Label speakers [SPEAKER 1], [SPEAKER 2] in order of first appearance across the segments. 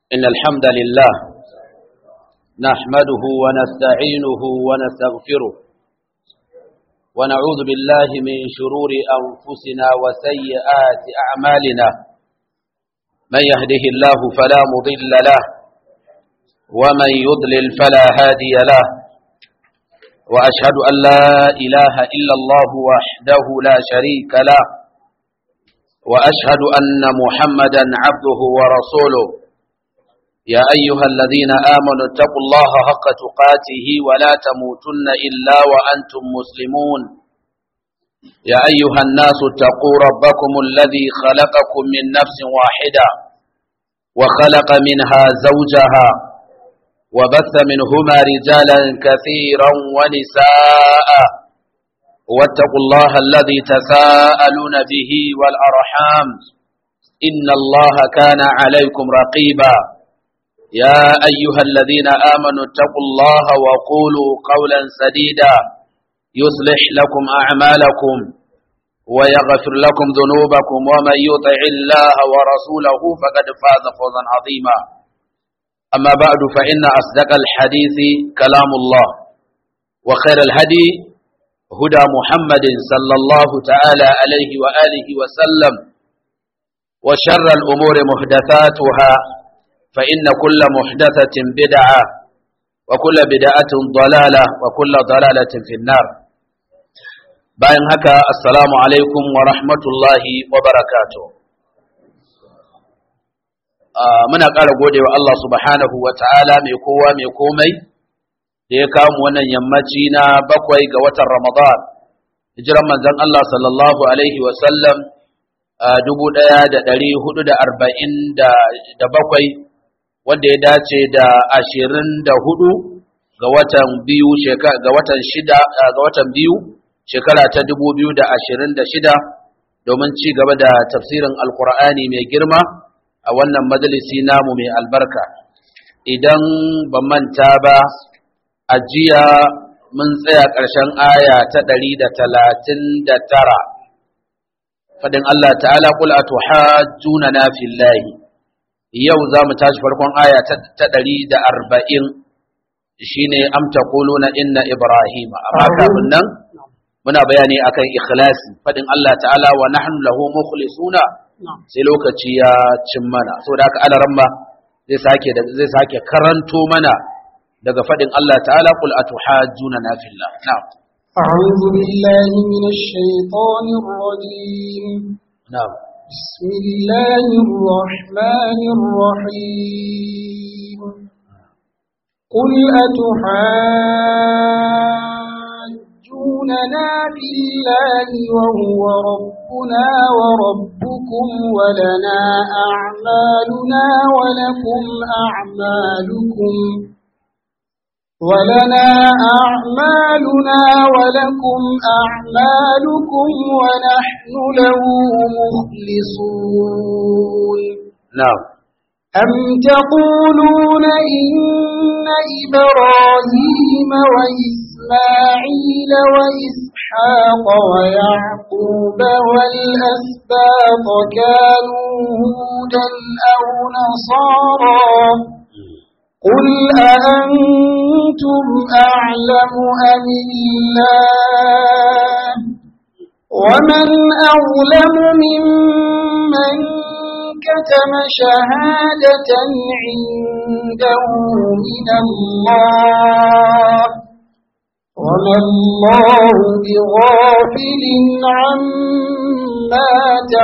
[SPEAKER 1] إن الحمد لله نحمده ونستعينه ونستغفره ونعوذ بالله من شرور أنفسنا وسيئات أعمالنا من يهده الله فلا مضل له ومن يضلل فلا هادي له وأشهد أن لا إله إلا الله وحده لا شريك له وأشهد أن محمدا عبده ورسوله يا أيها الذين آمنوا اتقوا الله حق تقاته ولا تموتن إلا وأنتم مسلمون يا أيها الناس اتقوا ربكم الذي خلقكم من نفس واحدة وخلق منها زوجها وبث منهما رجالا كثيرا ونساء واتقوا الله الذي تساءلون به والأرحام إن الله كان عليكم رقيبا يا أيها الذين آمنوا اتقوا الله وقولوا قولا سديدا يصلح لكم أعمالكم ويغفر لكم ذنوبكم ومن يطع الله ورسوله فقد فاز فوزا عظيما أما بعد فإن أصدق الحديث كلام الله وخير الهدي هدى محمد صلى الله تعالى عليه وآله وسلم وشر الأمور محدثاتها فإن كل محدثة بدعة وكل بدعة ضلالة وكل ضلالة في النار bayan haka assalamu alaikum wa rahmatullahi wa barakatuh muna ƙara gode wa Allah subhanahu wa ta'ala mai kowa mai komai da ya kawo wannan yammaci na bakwai ga watan Ramadan hijiran manzon Allah sallallahu alaihi wa sallam dubu ɗaya da ɗari hudu da arba'in da bakwai wanda ya dace da ashirin da hudu ga watan biyu ga watan shida ga watan biyu shekara ta dubu biyu da ashirin da shida domin ci gaba da tafsirin alkur'ani mai girma a wannan majalisi namu mai albarka idan ban manta ba a jiya mun tsaya ƙarshen aya ta ɗari da talatin da tara faɗin Allah ta'ala ƙul a tuhajjuna na fillahi yau za mu tashi farkon aya ta ɗari da arba'in shi ne amta na inna Ibrahim. Amma kafin nan muna bayani akan ikhlasi faɗin Allah ta'ala wa nahnu lahu mukhlisuna sai lokaci ya cin mana saboda haka alaramma zai sake zai sake karanto mana daga faɗin Allah ta'ala qul atuhajjuna na fillah na'am
[SPEAKER 2] أعوذ بالله من الشيطان الرجيم
[SPEAKER 1] na'am
[SPEAKER 2] بسم الله الرحمن الرحيم قل أتحاجوننا بالله وهو ربنا وربكم ولنا أعمالنا ولكم أعمالكم ولنا أعمالنا ولكم أعمالكم ونحن له مخلصون
[SPEAKER 1] na'am
[SPEAKER 2] أم تقولون إن إبراهيم وإسماعيل وإسحاق ويعقوب والأسباط كانوا هودا أو نصارى قل أأنتم أعلم أم الله ومن أظلم ممن كتم شهادة عنده من الله وما الله بغافل عما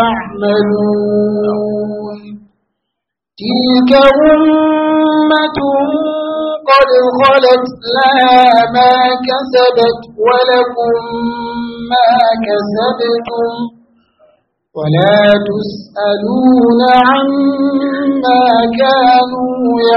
[SPEAKER 2] تعملون تلك أمة قد خلت لها ما كسبت ولكم ما كسبتم ولا تسألون عما كانوا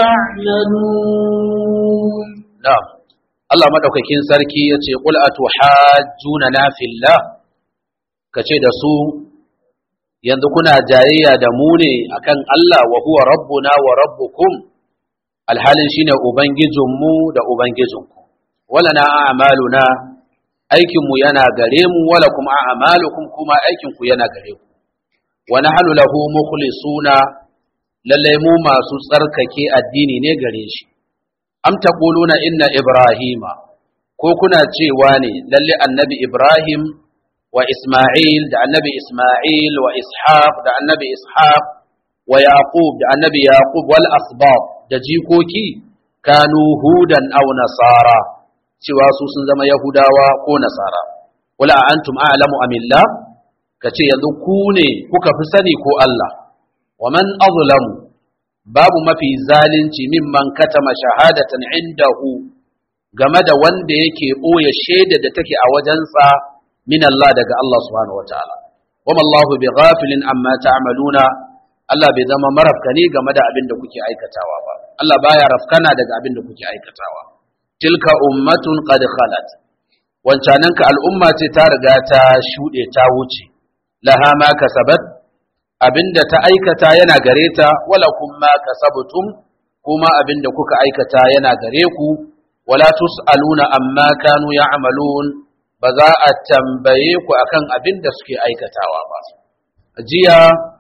[SPEAKER 2] يعملون
[SPEAKER 1] na'am Allah madaukakin sarki yace qul atuhajjuna na fillah kace da su yanzu kuna jayayya da mu ne akan Allah wa huwa rabbuna wa rabbukum alhalin shine ubangijinmu da ubangijinku wala na a'maluna aikinmu yana gare mu wala kuma a'malukum kuma aikinku yana gare ku wa nahnu lahu mukhlisuna lalle mu masu tsarkake addini ne gare shi am taquluna inna ibrahima ko kuna cewa ne lalle annabi ibrahim wa isma'il da annabi isma'il wa ishaq da annabi ishaq wa yaqub da annabi yaqub wal asbab da jikoki kanu hudan aw nasara cewa su sun zama yahudawa ko nasara wala antum a'lamu amillah kace yanzu ku ne kuka fi sani ko Allah wa man azlamu babu mafi zalunci mimman katama shahadatan indahu game da wanda yake ɓoye shaida da take a wajensa min Allah daga Allah subhanahu wataala wama Allahu bi ghafilin amma ta'maluna Allah bai zama marafkani game da abin da kuke aikatawa ba Allah baya rafkana daga abin da kuke aikatawa tilka ummatun qad khalat wancananka al'umma ce ta riga ta shuɗe ta wuce laha ma kasabat abinda ta aikata yana gare ta wala kuma kasabtum kuma abinda kuka aikata yana gare ku wala tus'aluna amma kanu ya'malun ba za a tambaye ku akan abinda suke aikatawa ba jiya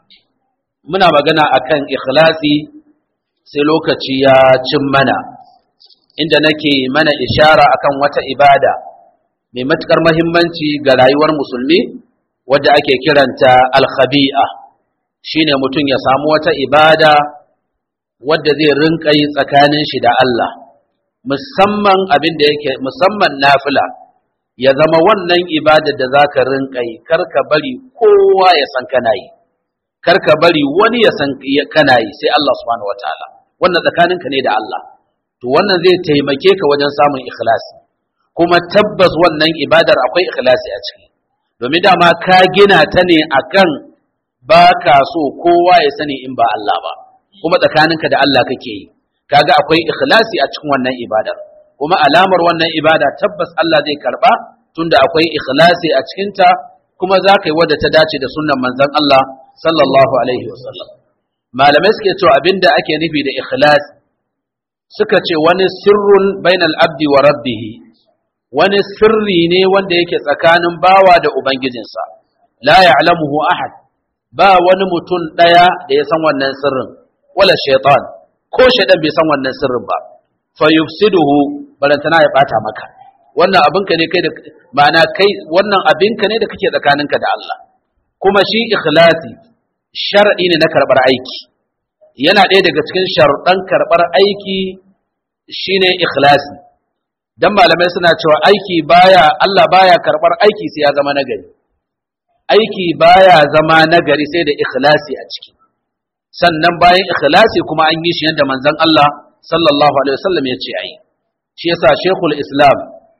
[SPEAKER 1] muna magana akan ikhlasi sai lokaci ya cin mana inda nake mana ishara akan wata ibada mai matukar muhimmanci ga rayuwar musulmi wadda ake kiranta al-khabi'a shine mutum ya samu wata ibada wadda zai rinka yi tsakanin shi da Allah musamman abin da yake musamman nafila ya zama wannan ibada da zaka rinka yi karka bari kowa ya san kana yi karka bari wani ya san kana yi sai Allah subhanahu wataala wannan tsakaninka ne da Allah to wannan zai taimake ka wajen samun ikhlasi kuma tabbas wannan ibadar akwai ikhlasi a ciki domin dama ka gina ta ne akan ba ka so kowa ya sani in ba Allah ba kuma tsakaninka da Allah kake yi kaga akwai ikhlasi a cikin wannan ibadar kuma alamar wannan ibada tabbas Allah zai karba tunda akwai ikhlasi a cikinta kuma za ka yi wadda ta dace da sunnan manzon Allah sallallahu alaihi wasallam malamai suke cewa abinda ake nufi da ikhlasi suka ce wani sirrun bainal abdi wa rabbih wani sirri ne wanda yake tsakanin bawa da ubangijinsa la ya'lamuhu ahad ba wani mutum ɗaya da ya san wannan sirrin wala shaitan ko shaitan bai san wannan sirrin ba fa yufsiduhu barantana ya bata maka wannan abinka ne kai da ma'ana kai wannan abinka ne da kake tsakaninka da Allah kuma shi ikhlasi shar'i ne na karbar aiki yana ɗaya daga cikin sharuɗan karbar aiki shine ikhlasi dan malamai suna cewa aiki baya Allah baya karbar aiki sai ya zama nagari aiki baya zama nagari sai da ikhlasi a ciki sannan bayan ikhlasi kuma an yi shi yadda manzon Allah sallallahu alaihi wasallam ya ce ayi shi yasa Sheikhul Islam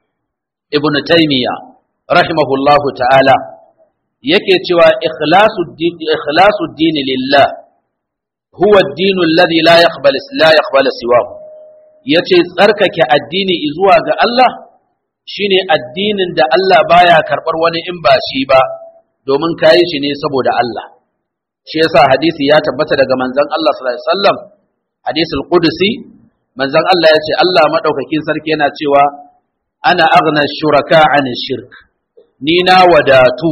[SPEAKER 1] Ibn Taymiyyah rahimahullahu ta'ala yake cewa ikhlasu din ikhlasu din lillah huwa ad-din alladhi la yaqbal la yaqbal siwahu yace tsarkake addini zuwa ga Allah shine addinin da Allah baya karbar wani in ba shi ba domin kayi shi ne saboda Allah shi yasa hadisi ya tabbata daga manzon Allah sallallahu alaihi wasallam hadisul qudsi manzon Allah ya ce Allah madaukakin sarki yana cewa ana aghna shuraka an shirk ni na wadatu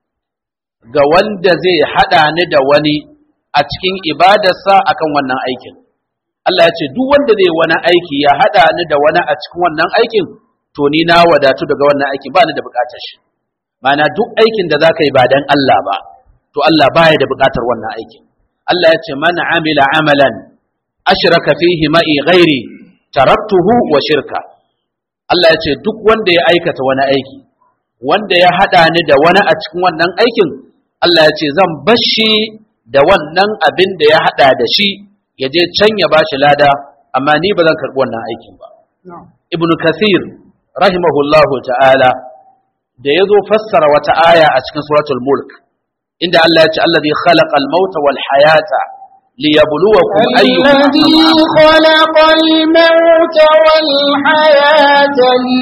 [SPEAKER 1] ga wanda zai hada ni da wani a cikin ibadarsa akan wannan aikin Allah ya ce duk wanda zai wani aiki ya hada ni da wani a cikin wannan aikin to ni na wadatu daga wannan aikin ba ni da bukatar shi Mana duk aikin da za ka yi ba don Allah ba, to Allah baya da buƙatar wannan aikin. Allah ya ce, Man amila amalan, ashraka fihi ma'i ghairi, taraktuhu wa shirka. Allah ya ce, Duk wanda ya aikata wani aiki, wanda ya haɗa ni da wani a cikin wannan aikin, Allah ya ce, Zan bashi da wannan abin da ya haɗa da shi, ya je can ya ba shi lada, amma ni ba zan karɓi wannan aikin ba. Ibn Kathir, rahimahullahu ta'ala, da ya zo fassara wata aya a cikin suratul mulk inda Allah ya ce allazi khalaqal mauta wal hayata liyabluwakum ayyukum
[SPEAKER 2] الذي خلق الموت والحياة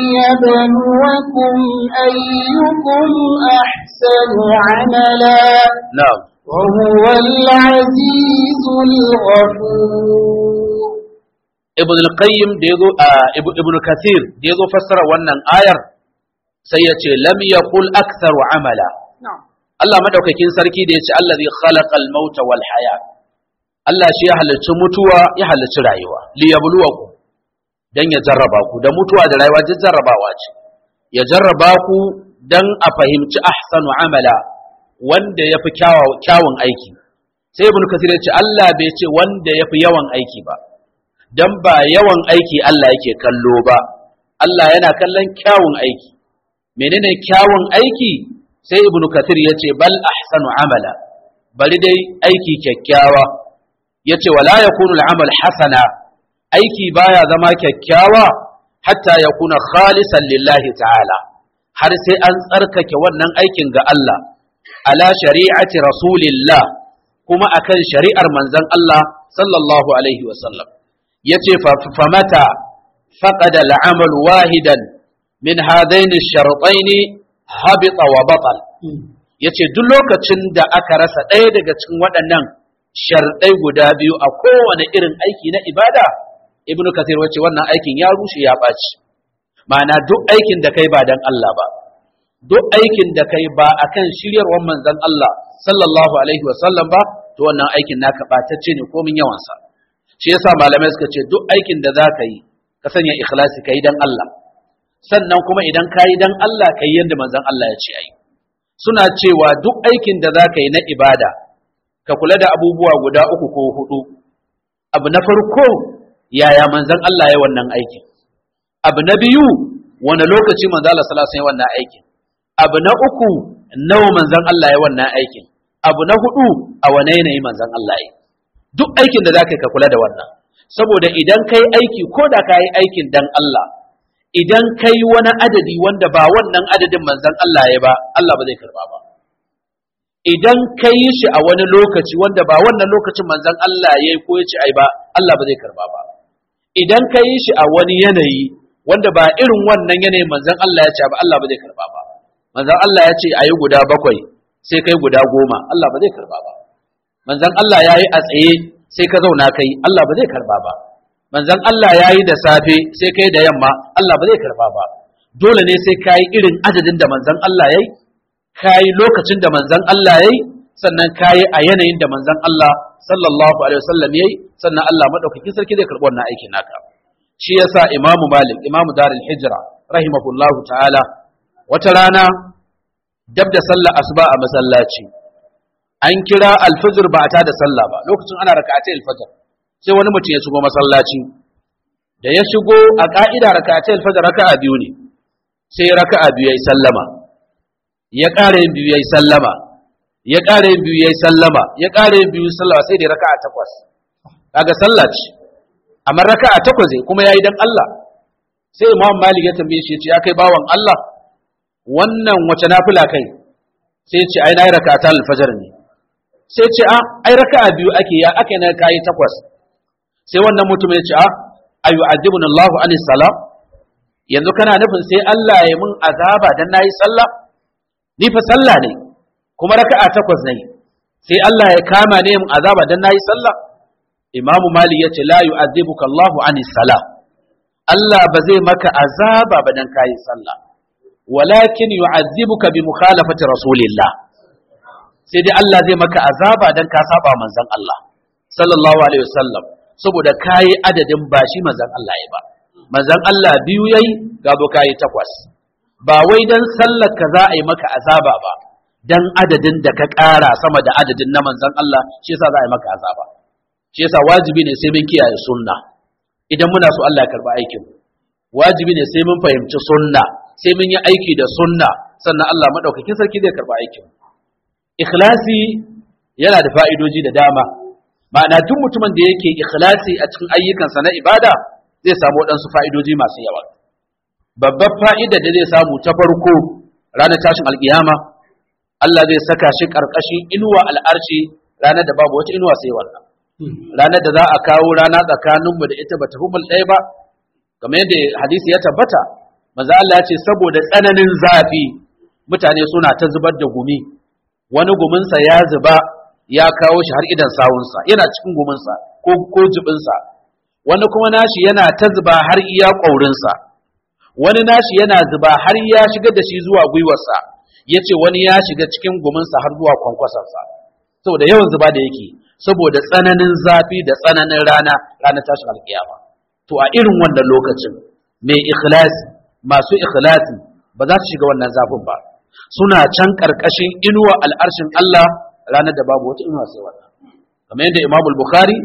[SPEAKER 2] ليبلوكم أيكم أحسن عملا
[SPEAKER 1] na'am
[SPEAKER 2] وهو العزيز الغفور
[SPEAKER 1] ibn al-qayyim da yazo ibn kathir da yazo fassara wannan ayar sai ya ce lam yaqul aktharu amala Allah madaukakin sarki da ya ce allazi khalaqal mauta wal hayat Allah shi ya halarci mutuwa ya halarci rayuwa li yabluwakum dan ya jarraba ku da mutuwa da rayuwa duk jarrabawa ce ya jarraba ku dan a fahimci ahsanu amala wanda yafi kyawun aiki sai ibn kasir ya ce Allah bai ce wanda yafi yawan aiki ba dan ba yawan aiki Allah yake kallo ba Allah yana kallon kyawun aiki menene kyawun aiki sai ibn kasir ya ce bal ahsanu amala bari dai aiki kyakkyawa ya ce wala yakunu al-amal hasana aiki baya zama kyakkyawa hatta ya kuna khalisan lillahi ta'ala har sai an tsarkake wannan aikin ga Allah ala shari'ati rasulillah kuma akan shari'ar manzon Allah sallallahu alaihi wasallam yace famata faqada al'amal wahidan min hadain ash-shartayn habita wa batal yace duk lokacin da aka rasa ɗaya daga cikin waɗannan sharɗai guda biyu a kowane irin aiki na ibada ibnu kathir wace wannan aikin ya rushe ya ɓaci ma'ana duk aikin da kai ba dan Allah ba duk aikin da kai ba akan shiryarwar manzon Allah sallallahu alaihi wasallam ba to wannan aikin naka ɓatacce ne komin yawansa shi yasa malamai suka ce duk aikin da za ka yi ka sanya ikhlasi ka yi dan Allah sannan kuma idan ka yi dan Allah ka yi yadda manzon Allah ya ce ai suna cewa duk aikin da za ka yi na ibada ka kula da abubuwa guda uku ko hudu abu na farko yaya manzon Allah ya wannan aikin abu na biyu wani lokaci manzon Allah sallallahu alaihi wannan aikin abu na uku nawa manzon Allah ya wannan aikin abu na hudu a wane yanayi manzon Allah ya duk aikin da zaka ka kula da wannan saboda idan kai aiki ko da ka yi aikin dan Allah idan kai wani adadi wanda ba wannan adadin manzon Allah ya ba Allah ba zai karba ba idan ka yi shi a wani lokaci wanda ba wannan lokacin manzon Allah ya yi ko ya ci ai ba Allah ba zai karba ba idan ka yi shi a wani yanayi wanda ba irin wannan yanayin manzon Allah ya ce ba Allah ba zai karba ba manzon Allah ya ce ayi guda bakwai sai kai guda goma Allah ba zai karba ba manzon Allah ya yi a tsaye sai ka zauna kai Allah ba zai karba ba manzon Allah ya yi da safe sai kai da yamma Allah ba zai karba ba dole ne sai ka yi irin adadin da manzon Allah ya yi ka yi lokacin da manzon Allah ya yi sannan ka yi a yanayin da manzon Allah sallallahu alaihi wasallam ya yi sannan Allah madaukakin sarki zai karɓi wannan aikin naka shi yasa Imam Malik Imam Darul Hijra rahimahullahu ta'ala wata rana dab da sallar asuba a masallaci an kira alfajr ba ta da sallah ba lokacin ana raka'atai alfajr sai wani mutum ya shigo masallaci da ya shigo a ka'ida raka'atai alfajr raka'a biyu ne sai raka'a biyu yayi sallama ya ƙara yin biyu yayi sallama ya ƙara yin biyu yayi sallama ya ƙara yin biyu sallama sai da raka'a takwas kaga sallah ce amma raka'a takwas ne kuma yayi dan Allah sai Imam Malik ya tambaye shi ya ce ya kai bawan Allah wannan wace nafila kai sai ya ce ai nayi raka'ata al-fajr ne sai ce a ai raka'a biyu ake ya aka na kai takwas sai wannan mutum ya ce a ayu adibuna Allah anis salam yanzu kana nufin sai Allah ya mun azaba dan nayi sallah ni fa sallah ne kuma raka'a takwas ne sai Allah ya kama ne mun azaba dan nayi sallah Imam Malik ya ce la yu'adhibuka Allah anis salam Allah ba zai maka azaba ba dan kayi sallah walakin yu'adhibuka bi mukhalafati rasulillah sai dai Allah zai maka azaba dan ka saba manzon Allah sallallahu alaihi wasallam saboda kayi adadin ba shi manzon Allah ya ba manzon Allah biyu yayi gabo kayi takwas ba wai dan sallar ka za a yi maka azaba ba dan adadin da ka ƙara sama da adadin na manzon Allah shi yasa za a yi maka azaba shi yasa wajibi ne sai mun kiyaye sunna idan muna so Allah ya karba aikin wajibi ne sai mun fahimci sunna sai mun yi aiki da sunna sannan Allah madaukakin sarki zai karba aikin ikhlasi yana da fa'idoji da dama ma'ana duk mutumin da yake ikhlasi a cikin ayyukansa na ibada zai samu waɗansu fa'idoji masu yawa babbar fa'ida da zai samu ta farko ranar tashin alkiyama Allah zai saka shi ƙarƙashin inuwa al'arshi ranar da babu wata inuwa sai wannan ranar da za a kawo rana tsakaninmu da ita ba ta humul ɗaya ba kamar yadda hadisi ya tabbata maza Allah ya ce saboda tsananin zafi mutane suna ta zubar da gumi wani guminsa ya zuba ya kawo shi har idan sawunsa yana cikin guminsa ko ko jibinsa wani kuma nashi yana ta zuba har iya ƙaurinsa wani nashi yana zuba har ya shiga da shi zuwa gwiwarsa ya ce wani ya shiga cikin guminsa har zuwa kwankwasarsa saboda yawan zuba da yake saboda tsananin zafi da tsananin rana ranar tashin alkiyama to a irin wannan lokacin mai ikhlasi masu ikhlasi ba za su shiga wannan zafin ba suna can karkashin inuwa al'arshin Allah ranar da babu wata inuwa sai wannan kamar yadda Imam Bukhari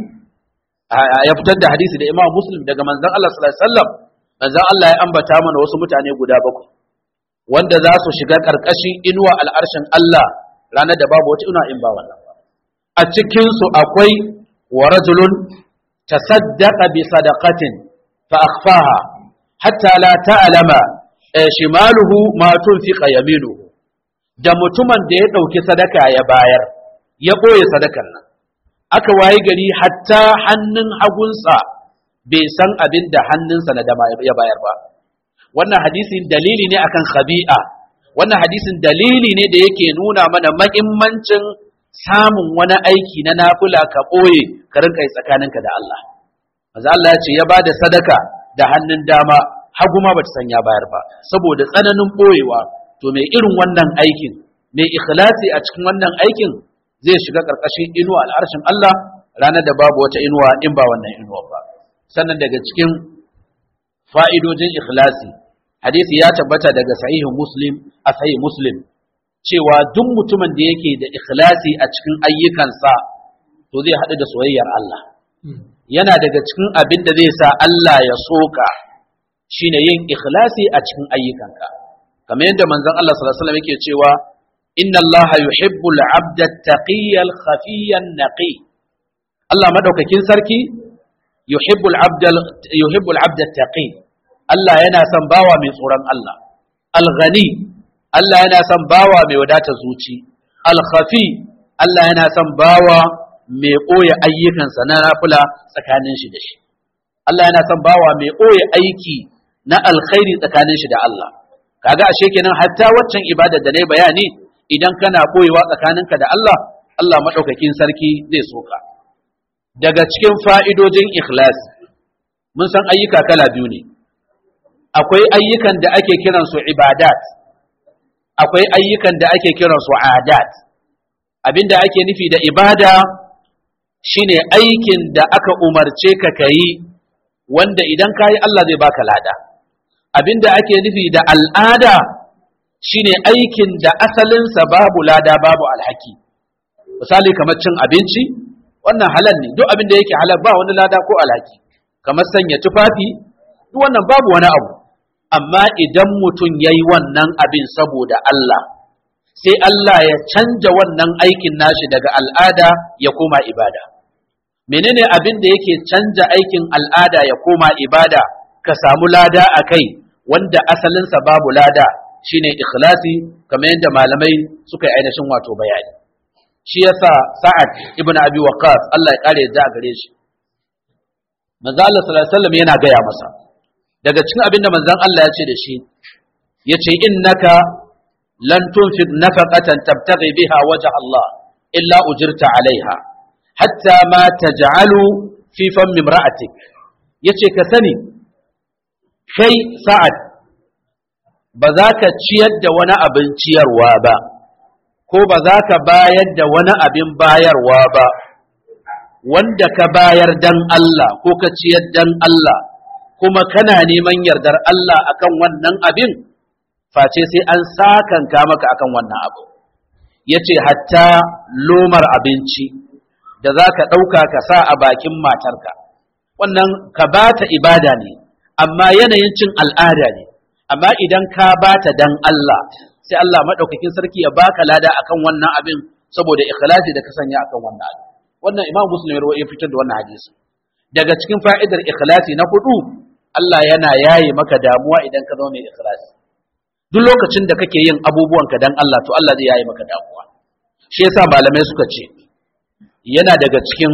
[SPEAKER 1] ya fitar da hadisi da Imam Muslim daga manzon Allah sallallahu alaihi wasallam manzon Allah ya ambata mana wasu mutane guda bakwai wanda za su shiga karkashin inuwa al'arshin Allah ranar da babu wata inuwa in ba wannan ba a cikin su akwai wa rajulun tasaddaqa bi sadaqatin fa akhfaha hatta la ta'lama shimaluhu ma tunfiqa yaminuhu da mutumin da ya dauki sadaka ya bayar ya boye sadakan nan aka wayi gari hatta hannun hagunsa bai san abin da hannunsa na dama ya bayar ba wannan hadisin dalili ne akan khabi'a wannan hadisin dalili ne da yake nuna mana mahimmancin samun wani aiki na nafila ka ɓoye ka rinka yi tsakaninka da Allah maza Allah ya ce ya bada sadaka da hannun dama hagu ma bata san ya bayar ba saboda tsananin ɓoyewa to mai irin wannan aikin mai ikhlasi a cikin wannan aikin zai shiga ƙarƙashin inuwa al'arshin Allah ranar da babu wata inuwa in ba wannan inuwa ba sannan daga cikin fa'idojin ikhlasi hadisi ya tabbata daga sahihin muslim a sahih muslim cewa duk mutumin da yake da ikhlasi a cikin ayyukansa to zai haɗu da soyayyar Allah yana daga cikin abin da zai sa Allah ya soka shine yin ikhlasi a cikin ayyukanka kamar yadda manzon Allah sallallahu alaihi wasallam yake cewa inna Allah yuhibbul 'abda at-taqiyya al-khafiyya an-naqi Allah madaukakin sarki yuhibbul 'abda yuhibbul 'abda at-taqi Allah yana son bawa mai tsoron Allah al-ghani Allah yana son bawa mai wadata zuci al-khafi Allah yana son bawa mai ɓoye ayyukansa na nafila tsakanin shi da shi Allah yana son bawa mai ɓoye aiki na alkhairi tsakanin shi da Allah kaga ashe kenan hatta waccan ibada da nayi bayani idan kana ɓoyewa tsakaninka da Allah Allah madaukakin sarki zai soka daga cikin fa'idojin ikhlas mun san ayyuka kala biyu ne akwai ayyukan da ake kiransu ibadat akwai ayyukan da ake kiransu adat abinda ake nufi da ibada shine aikin da aka umarce ka kayi wanda idan kayi Allah zai baka lada abinda ake nufi da al'ada shine aikin da asalinsa babu lada babu alhaki misali kamar cin abinci wannan halal ne duk abin da yake halal ba wani lada ko alhaki kamar sanya tufafi duk wannan babu wani abu amma idan mutum ya yi wannan abin saboda Allah sai Allah ya canja wannan aikin nashi daga al'ada ya koma ibada menene abin da yake canja aikin al'ada ya koma ibada ka samu lada a kai wanda asalinsa babu lada shine ikhlasi kamar yadda malamai suka yi ainihin wato bayani shi yasa sa'ad ibn abi waqas Allah ya kare da gare shi manzo Allah sallallahu alaihi wasallam yana gaya masa daga cikin abin da manzon Allah ya ce da shi yace innaka lan tunfiq nafaqatan tabtaghi biha wajha Allah illa ujirta alaiha hatta ma taj'alu fi fammi imra'atik yace ka sani kai sa'ad ba za ka ciyar da wani abin ciyarwa ba ko ba za ka bayar da wani abin bayarwa ba wanda ka bayar dan Allah ko ka ciyar dan Allah kuma kana neman yardar Allah akan wannan abin face sai an sakanka maka akan wannan abu yace hatta lomar abinci da za ka ɗauka ka sa a bakin matarka wannan ka bata ibada ne amma yanayin cin al'ada ne amma idan ka bata dan Allah sai Allah maɗaukakin sarki ya baka lada akan wannan abin saboda ikhlasi da ka sanya akan wannan abin wannan imam muslim ya fitar da wannan hadisi daga cikin fa'idar ikhlasi na hudu Allah yana yaye maka damuwa idan ka zama mai ikhlasi duk lokacin da kake yin abubuwanka dan Allah to Allah zai yaye maka damuwa shi yasa malamai suka ce yana daga cikin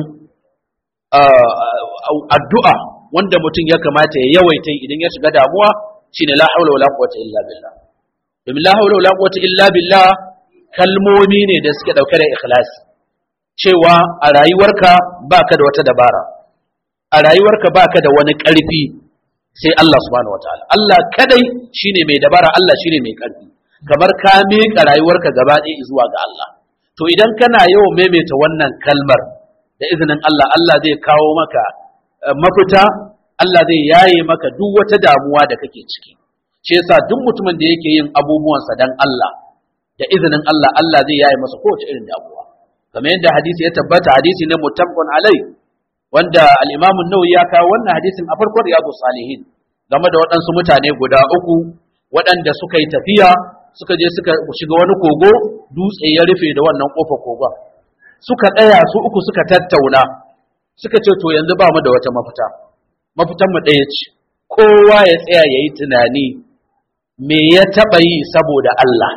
[SPEAKER 1] addu'a wanda mutum ya kamata ya yawaita idan ya shiga damuwa shine la haula wala quwwata illa billah domin la haula wala quwwata illa billah kalmomi ne da suke dauke da ikhlasi cewa a rayuwarka baka da wata dabara a rayuwarka baka da wani ƙarfi sai Allah subhanahu wataala Allah kadai shine mai dabara Allah shine mai ƙarfi kamar ka miƙa rayuwarka gaba ɗaya zuwa ga Allah to idan kana yawan maimaita wannan kalmar da izinin Allah Allah zai kawo maka mafita Allah zai yaye maka duk wata damuwa da kake ciki shi yasa duk mutumin da yake yin abubuwansa dan Allah da izinin Allah Allah zai yaye masa kowace irin damuwa kamar yadda hadisi ya tabbata hadisi ne muttafaqun alai wanda al-Imam an-Nawawi ya kawo wannan hadisin a farkon Riyadus Salihin game da waɗansu mutane guda uku waɗanda suka yi tafiya suka je suka shiga wani kogo dutse ya rufe da wannan kofar kogon suka tsaya su uku suka tattauna suka ce to yanzu ba mu da wata mafita mafitan mu ɗaya ce kowa ya tsaya ya yi tunani me ya taɓa yi saboda Allah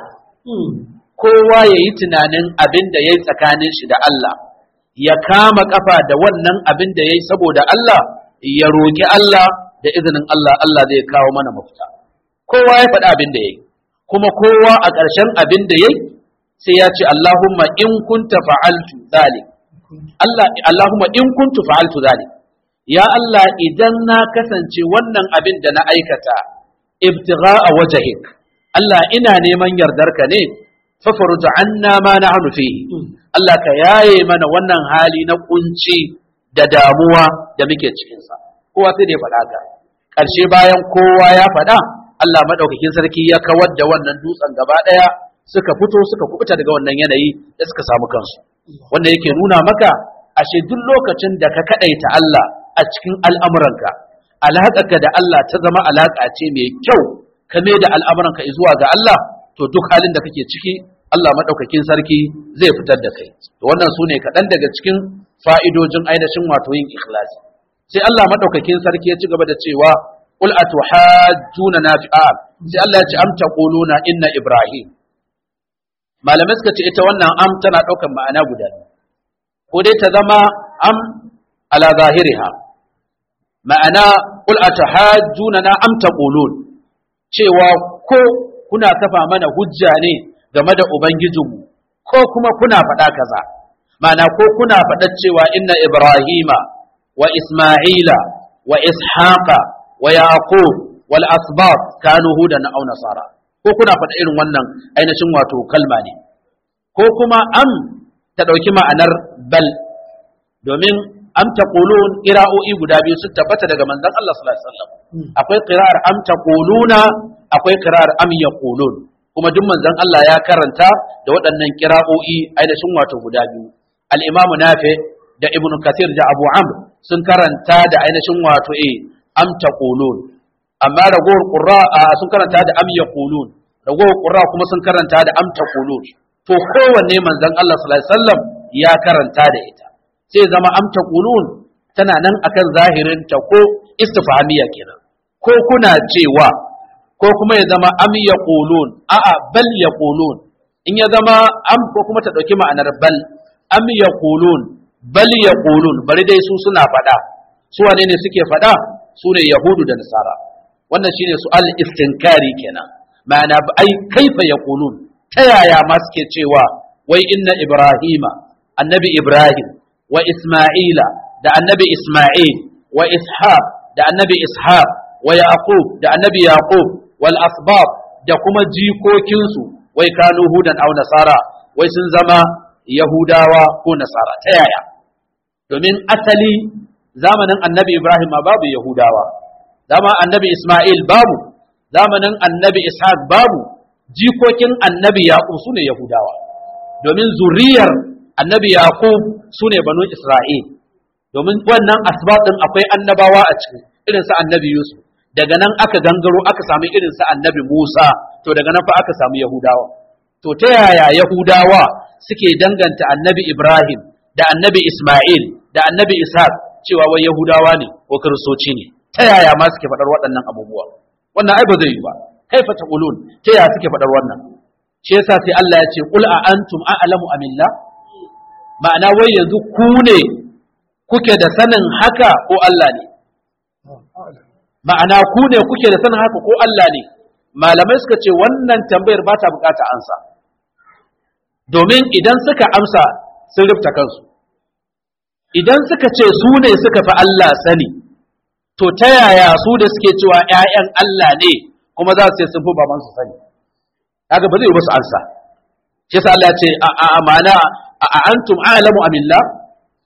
[SPEAKER 1] kowa ya yi tunanin abin da ya yi tsakanin shi da Allah ya kama kafa da wannan abin da ya yi saboda Allah ya roƙi Allah da izinin Allah Allah zai kawo mana mafita kowa ya faɗi abin da ya yi kuma kowa a ƙarshen abin da ya yi sai ya ce Allahumma in kunta fa'altu zalik Allah Allahumma in kuntu fa'altu zalik ya Allah idan na kasance wannan abin da na aikata ibtigha'a wajhik Allah ina neman yardarka ne fafaruj anna ma nahnu fihi Allah ka yaye mana wannan hali na kunci da damuwa da muke cikin sa kowa sai da ya faɗa ka ƙarshe bayan kowa ya faɗa Allah madaukakin sarki ya kawar da wannan dutsen gaba ɗaya suka fito suka kubuta daga wannan yanayi da suka samu kansu wanda yake nuna maka ashe duk lokacin da ka kadaita Allah a cikin al'amuranka alaƙarka da Allah ta zama alaƙa ce mai kyau kame da al'amuranka zuwa ga Allah to duk halin da kake ciki Allah maɗaukakin sarki zai fitar da kai to wannan su ne kaɗan daga cikin fa'idojin ainihin wato yin ikhlasi sai Allah maɗaukakin sarki ya ci gaba da cewa qul atuhajjuna na fi'a sai Allah ya ce am taquluna inna ibrahim malamai suka ce ita wannan am tana ɗaukar ma'ana guda ko dai ta zama am ala zahiriha ma'ana qul atahajjuna na am taqulun cewa ko kuna kafa mana hujja ne game da ubangijinmu ko kuma kuna faɗa kaza ma'ana ko kuna faɗa cewa inna ibrahima wa isma'ila wa ishaqa wa yaqub wal asbab kanu hudan aw nasara ko kuna faɗa irin wannan ainihin wato kalma ne ko kuma am ta ɗauki ma'anar bal domin am taqulun qira'o'i guda biyu sun tabbata daga manzon Allah sallallahu alaihi wasallam akwai qira'ar am taquluna akwai qira'ar am yaqulun kuma duk manzon Allah ya karanta da waɗannan qira'o'i ainihin wato guda biyu al-imamu nafi da ibnu kathir da abu amr sun karanta da ainihin wato eh am taqulun amma ragowar qurra sun karanta da am yaqulun ragowar qurra kuma sun karanta da am taqulun to kowanne manzon Allah sallallahu alaihi wasallam ya karanta da ita sai zama am taqulun tana nan akan zahirin ta ko istifhamiya kenan ko kuna cewa ko kuma ya zama am yaqulun a'a bal yaqulun in ya zama am ko kuma ta dauki ma'anar bal am yaqulun bal yaqulun bari dai su suna fada su wane ne suke fada su ne yahudu da nasara wannan shine su al istinkari kenan ma'ana ai kaifa yaqulun ta yaya ma suke cewa wai inna ibrahima annabi ibrahim wa isma'ila da annabi isma'il wa ishaq da annabi ishaq wa yaqub da annabi yaqub wal asbab da kuma jikokinsu wai kanu hudan aw nasara wai sun zama yahudawa ko nasara ta yaya domin asali zamanin annabi ibrahim babu yahudawa zama annabi isma'il babu zamanin annabi ishaq babu jikokin annabi yaqub sune yahudawa domin zuriyar annabi yaqub sune banu isra'il domin wannan asbab din akwai annabawa a ciki irin sa annabi yusuf daga nan aka gangaro aka samu irin sa annabi musa to daga nan fa aka samu yahudawa to ta yaya yahudawa suke danganta annabi ibrahim da annabi isma'il da annabi ishaq cewa wai yahudawa ne ko kiristoci ne ta yaya ma suke faɗar waɗannan abubuwa wannan ai ba zai yi ba kaifa taqulun ta yaya suke faɗar wannan shi yasa sai Allah ya ce qul a antum a'lamu amillah ma'ana wai yanzu ku ne kuke da sanin haka ko Allah ne ma'ana ku ne kuke da sanin haka ko Allah ne malamai suka ce wannan tambayar ba ta bukata ansa domin idan suka amsa sun rufta kansu idan suka ce su ne suka fi Allah sani to ta yaya su da suke cewa ‘ya'yan Allah ne kuma za su ce sun fi baban su sani haka ba zai musu ansa shi yasa Allah ya ce a amana a antum a'lamu amillah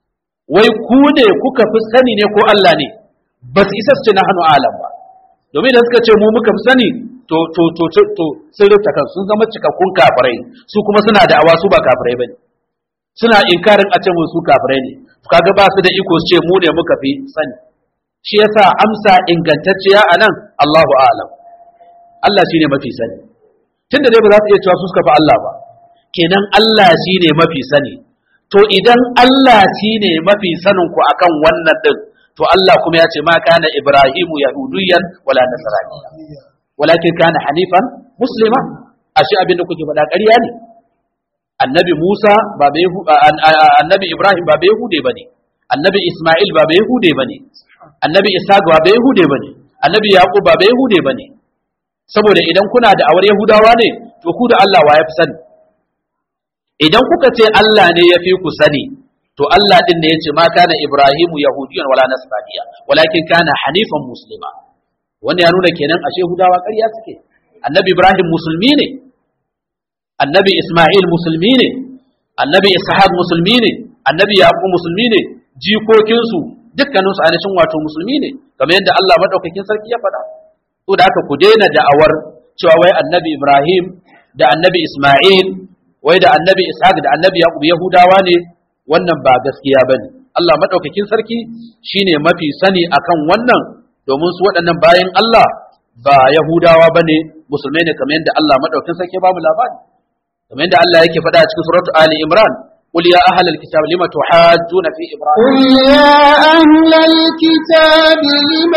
[SPEAKER 1] wai ku ne kuka fi sani ne ko Allah ne ba su isa su ce na hannu alam ba domin da suka ce mu muka fi sani to to to to, to sun rubuta kan sun zama cikakkun kafirai su kuma suna da awa su ba kafirai bane suna inkarin a ce mu su kafirai ne kaga ba su da iko su ce mu ne muka fi sani shi yasa amsa ingantacciya anan Allahu a'lam Allah shine mafi sani tunda dai ba za su iya cewa su suka fi Allah ba kenan Allah shine mafi sani to idan Allah shine mafi sanin ku akan wannan din to Allah kuma ya ce ma kana Ibrahimu yahudiyan wala nasraniya walakin kana hanifan muslima ashe abin da kuke faɗa ƙarya ne annabi Musa ba bai annabi Ibrahim ba bai yahude bane annabi Isma'il ba bai yahude bane annabi Ishaq ba bai yahude bane annabi Yaqub ba bai yahude bane saboda idan kuna da awar yahudawa ne to ku da Allah wa ya fi sani idan kuka ce Allah ne ya fi ku sani to Allah din ne ya ce ma kana Ibrahimu yahudiyan wala nasraniya walakin kana hanifan muslima wanda ya nuna kenan ashe yahudawa ƙarya suke annabi Ibrahim musulmi ne annabi Ismail musulmi ne annabi Ishaq musulmi ne annabi Yaqub musulmi ne jikokinsu dukkaninsu ainihin wato musulmi ne kamar yadda Allah madaukakin sarki ya faɗa to da haka ku daina da'awar cewa wai annabi Ibrahim da annabi Ismail wai da annabi Ishaq da annabi Yaqub Yahudawa ne wannan ba gaskiya bane Allah madaukakin sarki shine mafi sani akan wannan domin su waɗannan bayan Allah ba Yahudawa bane musulmai ne kamar yadda Allah madaukakin sarki ba mu labari kamar yadda Allah yake faɗa a cikin suratu Ali Imran قل يا أهل الكتاب لم تحاجون في إبراهيم
[SPEAKER 2] قل يا أهل الكتاب لم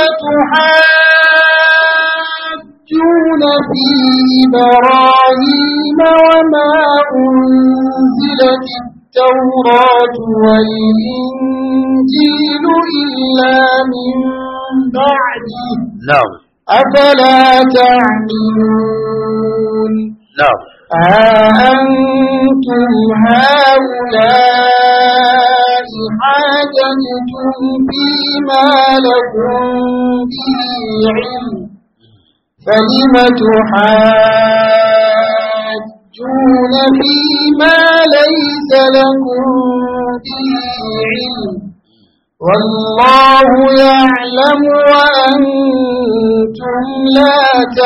[SPEAKER 2] تحاجون في إبراهيم وما أنزلت التوراة والإنجيل إلا من بعده
[SPEAKER 1] نعم
[SPEAKER 2] أفلا تعقلون
[SPEAKER 1] نعم
[SPEAKER 2] ها أنتم هؤلاء حاججتم فيما لكم به علم فلم تحاجون فيما ليس لكم به علم والله يعلم وأنتم لا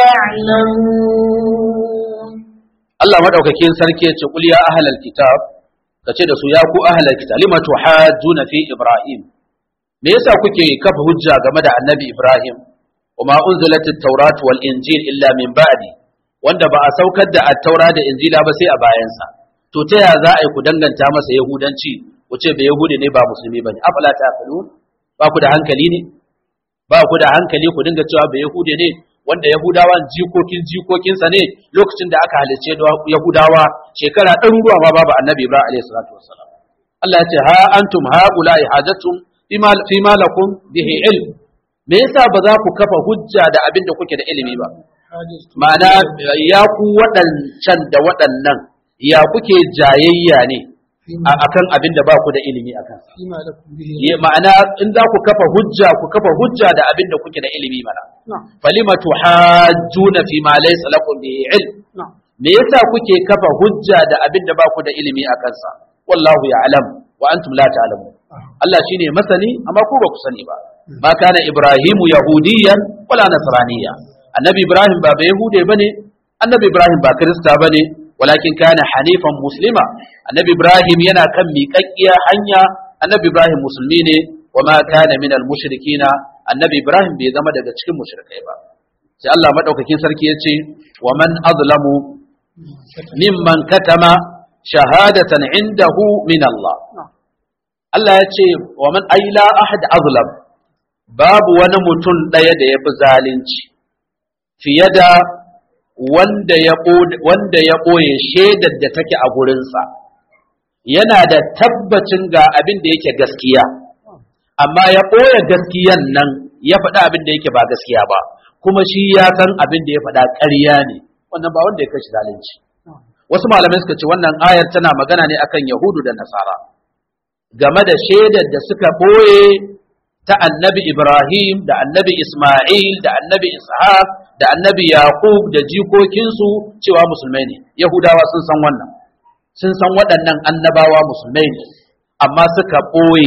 [SPEAKER 2] تعلمون
[SPEAKER 1] Allah madaukakin sarki ya ce kul ya ahlal kitab kace da su ya ku ahlal kitab lima tuhajjuna fi ibrahim me yasa kuke kafa hujja game da annabi ibrahim wama unzilatit tawrat wal injil illa min ba'di wanda ba a saukar da at-taura da injila ba sai a bayansa to ta ya za a yi ku danganta masa yahudanci ku ce ba yahudi ne ba musulmi bane afala ta'qilun ba ku da hankali ne ba ku da hankali ku dinga cewa ba yahudi ne wanda Yahudawan jikokin jikokinsa ne lokacin da aka halicce Yahudawa shekara ɗaruruwa ma babu annabi Ibrahim alaihi salatu wassalam Allah ya ce ha antum haula'i hajatum fi ma lakum bihi ilm me yasa ba za ku kafa hujja da abin da kuke da ilimi ba ma'ana ya ku waɗancan da waɗannan ya kuke jayayya ne akan abin da ba ku da ilimi akan ma'ana in za ku kafa hujja ku kafa hujja da abin da kuke da ilimi mana falima tuhajjuna fi ma laysa lakum bihi ilm me yasa kuke kafa hujja da abin da ba ku da ilimi akan sa wallahu ya'lam wa antum la ta'lamun Allah shine masani amma ku ba ku sani ba ma kana ibrahimu yahudiyan wala nasraniya annabi ibrahim ba ba yahude bane annabi ibrahim ba kirista bane walakin kana hanifan muslima annabi ibrahim yana kan miƙaƙƙiya hanya annabi ibrahim musulmi ne wa ma kana min al mushrikina annabi ibrahim bai zama daga cikin mushrikai ba sai Allah madaukakin sarki ya ce wa man azlamu mimman katama shahadatan indahu min Allah Allah ya ce wa man aila ahad azlam babu wani mutum ɗaya da ya fi zalunci fiye da wanda ya wanda ya ɓoye shaidar da take a gurinsa yana da tabbacin ga abin da yake gaskiya amma ya ɓoye gaskiyan nan ya faɗa abin da yake ba gaskiya ba kuma shi ya san abin da ya faɗa ƙarya ne wannan ba wanda ya kashi zalunci wasu malamai suka ce wannan ayar tana magana ne akan yahudu da nasara game da shaidar da suka ɓoye ta annabi ibrahim da annabi isma'il da annabi ishaq da annabi yaqub da jikokinsu cewa musulmai ne yahudawa sun san wannan sun san waɗannan annabawa musulmai ne amma suka ɓoye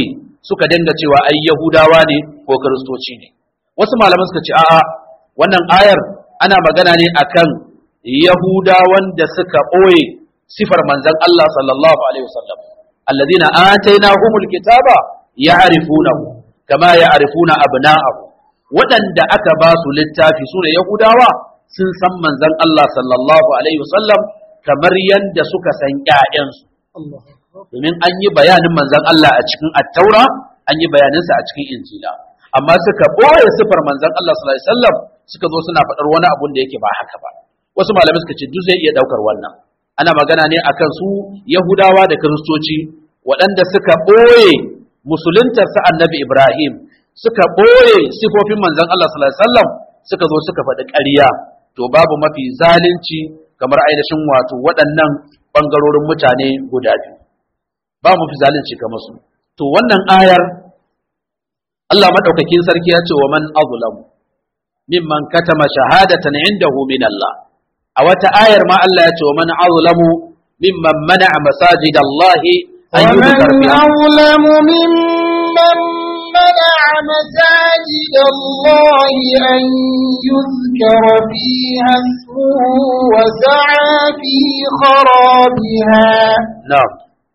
[SPEAKER 1] suka dinga cewa ai yahudawa ne ko kiristoci ne wasu malaman suka ce a'a wannan ayar ana magana ne akan yahudawan da suka ɓoye sifar manzon Allah sallallahu alaihi wasallam alladhina atainahumul kitaba ya'rifunahu kama ya'rifuna abna'ahu waɗanda aka ba su littafi sune yahudawa sun san manzon Allah sallallahu alaihi wasallam kamar yadda suka san ƴaƴansu domin an yi bayanin manzon Allah a cikin attaura an yi bayaninsa a cikin injila amma suka ɓoye sifar manzon Allah sallallahu alaihi wasallam suka zo suna faɗar wani abun da yake ba haka ba wasu malamai suka ce duk zai iya ɗaukar wannan ana magana ne akan su yahudawa da kiristoci waɗanda suka ɓoye musuluntar sa annabi ibrahim suka ɓoye sifofin manzon Allah sallallahu alaihi wasallam suka zo suka faɗi ƙarya to babu mafi zalunci kamar ainihin wato waɗannan ɓangarorin mutane guda biyu ba mu fi zalunci kamar su to wannan ayar Allah madaukakin sarki ya ce wa man azlamu mimman katama shahadatan indahu min Allah a wata ayar ma Allah ya ce wa man azlamu mimman mana'a masajid Allah an
[SPEAKER 2] ومن
[SPEAKER 1] yuzkar fiha
[SPEAKER 2] أظلم ممن منع مساجد الله أن يذكر فيها اسمه وسعى في خرابها
[SPEAKER 1] na'am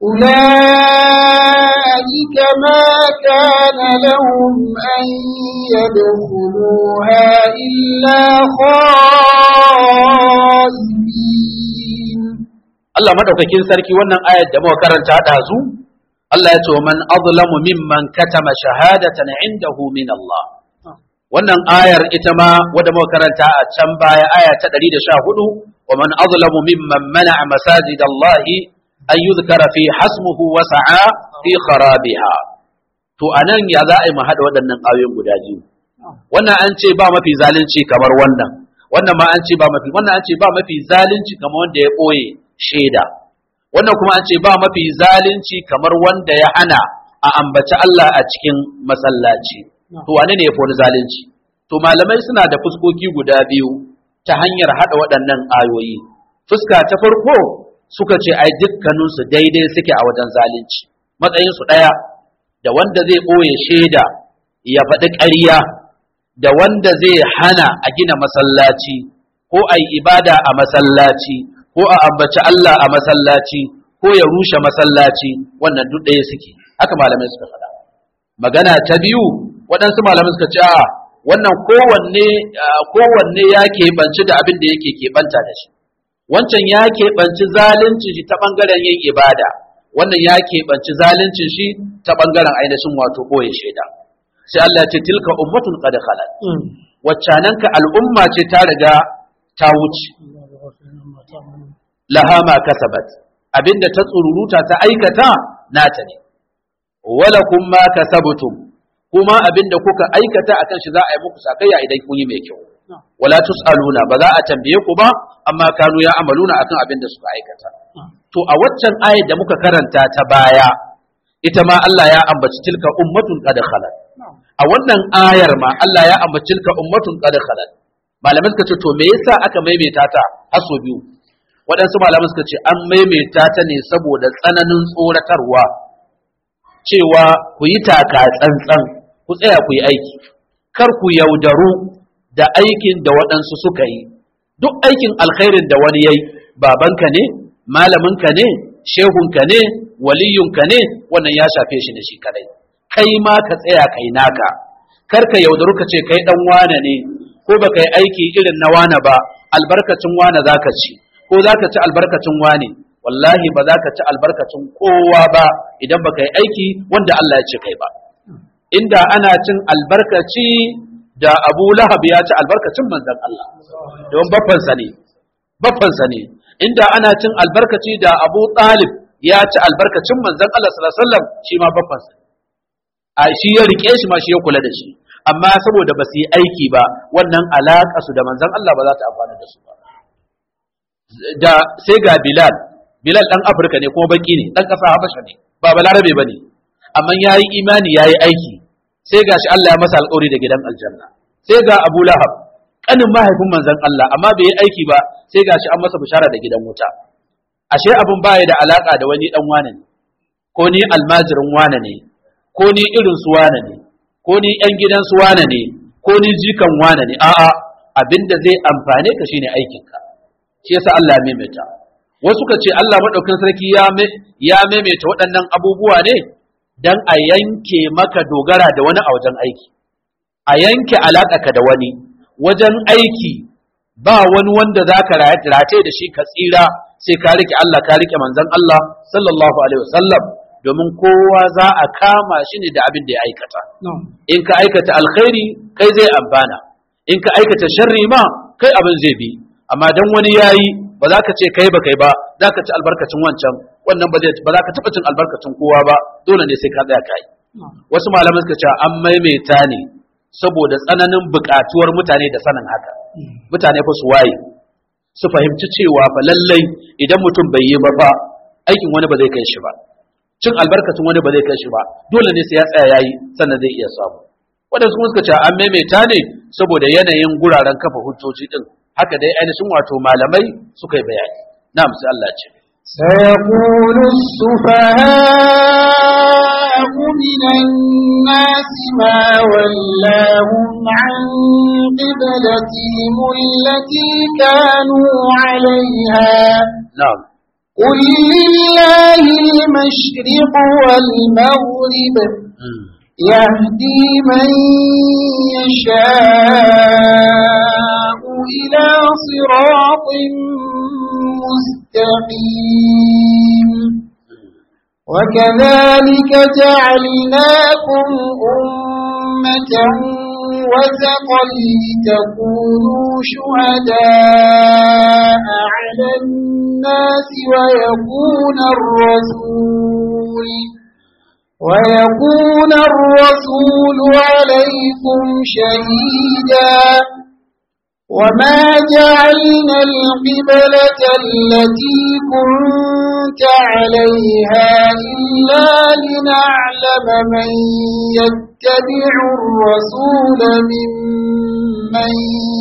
[SPEAKER 2] أولئك ما كان لهم أن يدخلوها إلا خائفين
[SPEAKER 1] Allah madaukakin sarki wannan ayar da muka karanta ɗazu Allah ya ce wa man azlamu mimman katama shahadatan indahu min Allah wannan ayar ita ma wadda muka karanta a can baya aya ta 114 wa man azlamu mimman mana'a masajid Allah an yuzkara fi hasmuhu wa sa'a fi kharabiha to anan ya za a yi mu haɗa waɗannan ayoyin guda biyu wannan an ce ba mafi zalunci kamar wannan wannan ma an ce ba mafi wannan an ce ba mafi zalunci kamar wanda ya ɓoye shaida wannan kuma an ce ba mafi zalunci kamar wanda ya hana a ambaci Allah a cikin masallaci to wane ne ya fi wani zalunci to malamai suna da fuskoki guda biyu ta hanyar haɗa waɗannan ayoyi fuska ta farko suka ce ai dukkaninsu daidai suke a wajen zalunci matsayinsu ɗaya da wanda zai ɓoye shaida ya faɗi ƙarya da wanda zai hana a gina masallaci ko a yi ibada a masallaci ko a ambaci Allah a masallaci ko ya rushe masallaci wannan duk ɗaya suke haka malamai suka faɗa magana ta biyu waɗansu malamai suka ce a wannan kowanne ah, kowanne ya keɓanci da abin da yake keɓanta da shi wancan ya keɓanci zalunci shi ta ɓangaren yin ibada wannan ya keɓanci zalunci shi ta ɓangaren ainihin wato ɓoye shaida sai Allah ya ce tilka ummatun qad khalat waccananka al'umma ce ta riga ta wuce laha ma kasabat abinda ta tsururuta ta aikata nata ne wala kun ma kasabtum kuma abinda kuka aikata akan shi za a yi muku sakayya idan kun yi mai kyau wala tusaluna ba za a tambaye ku ba amma kanu ya amaluna akan abinda suka aikata to a waccan ayat da muka karanta ta baya ita ma Allah ya ambaci tilka ummatun qad khalat a wannan ayar ma Allah ya ambaci tilka ummatun qad khalat malamai suka ce to me yasa aka maimaita ta har sau biyu waɗansu malamai suka ce an maimaita ta ne saboda tsananin tsoratarwa cewa ku yi taka tsantsan ku tsaya ku yi aiki kar ku yaudaru da aikin da waɗansu suka yi duk aikin alkhairin da wani yayi babanka ne malaminka ne shehunka ne waliyunka ne wannan ya shafe shi da shi kadai kai ma ka tsaya kai naka kar ka yaudaru ka ce kai dan wane ne ko baka yi aiki irin na wane ba albarkacin wane zaka ci ko zaka ci albarkacin wane wallahi ba za ka ci albarkacin kowa ba idan baka yi aiki wanda Allah ya ce kai ba inda ana cin albarkaci da Abu Lahab ya ci albarkacin manzon Allah don baffansa ne baffansa ne inda ana cin albarkaci da Abu Talib ya ci albarkacin manzon Allah sallallahu alaihi wasallam shi ma baffansa ne a shi ya rike shi ma shi ya kula da shi amma saboda ba su yi aiki ba wannan alaƙa su da manzon Allah ba za ta amfana da su ba da sai ga Bilal Bilal dan Afirka ne kuma baki ne dan ƙasa Habasha ne ba balarabe bane amma yayi imani yayi aiki sai gashi Allah ya masa alƙawari da gidan aljanna sai ga Abu Lahab kanin mahaifin manzon Allah amma bai yi aiki ba sai gashi an masa bishara da gidan wuta ashe abin baya da alaka da wani dan wane ne ko ni almajirin wane ne ko ni irin su wane ne ko ni yan gidan su wane ne ko ni jikan wane ne a'a abinda zai amfane ka shine aikinka shi yasa Allah ya maimaita wasu ka ce Allah madaukakin sarki ya ya maimaita waɗannan abubuwa ne dan a yanke maka dogara da wani a wajen aiki a yanke alaƙaka da wani wajen aiki ba wani wanda za ka rate da shi ka tsira sai ka rike Allah ka rike manzon Allah sallallahu alaihi wasallam domin kowa za a kama shi ne da abin da ya aikata in ka aikata alkhairi kai zai amfana in ka aikata sharri ma kai abin zai bi amma dan wani yayi ba za ka ce kai ba kai ba za ka ci albarkacin wancan wannan ba zai ba za ka taɓa cin albarkacin kowa ba dole ne sai ka tsaya kai wasu malaman suka ce an maimaita ne saboda tsananin buƙatuwar mutane da sanin haka mutane fa su waye su fahimci cewa fa lallai idan mutum bai yi ba fa aikin wani ba zai kai shi ba cin albarkacin wani ba zai kai shi ba dole ne sai ya tsaya yayi sannan zai iya samu wadansu kuma suka ce an maimaita ne saboda yanayin guraren kafa hujjoji din haka dai ainihin wato malamai suka yi bayani na'am sai Allah ce
[SPEAKER 2] سيقول السفهاء من الناس ما ولاهم عن قبلتهم التي كانوا عليها
[SPEAKER 1] na'am
[SPEAKER 2] قل لله المشرق والمغرب
[SPEAKER 1] Mm.
[SPEAKER 2] يهدي من يشاء إلى صراط مستقيم وكذلك جعلناكم أمة وسطا لتكونوا شهداء على الناس ويكون الرسول ويكون الرسول عليكم شهيدا وما جعلنا القبلة التي كنت عليها إلا لنعلم من يتبع الرسول ممن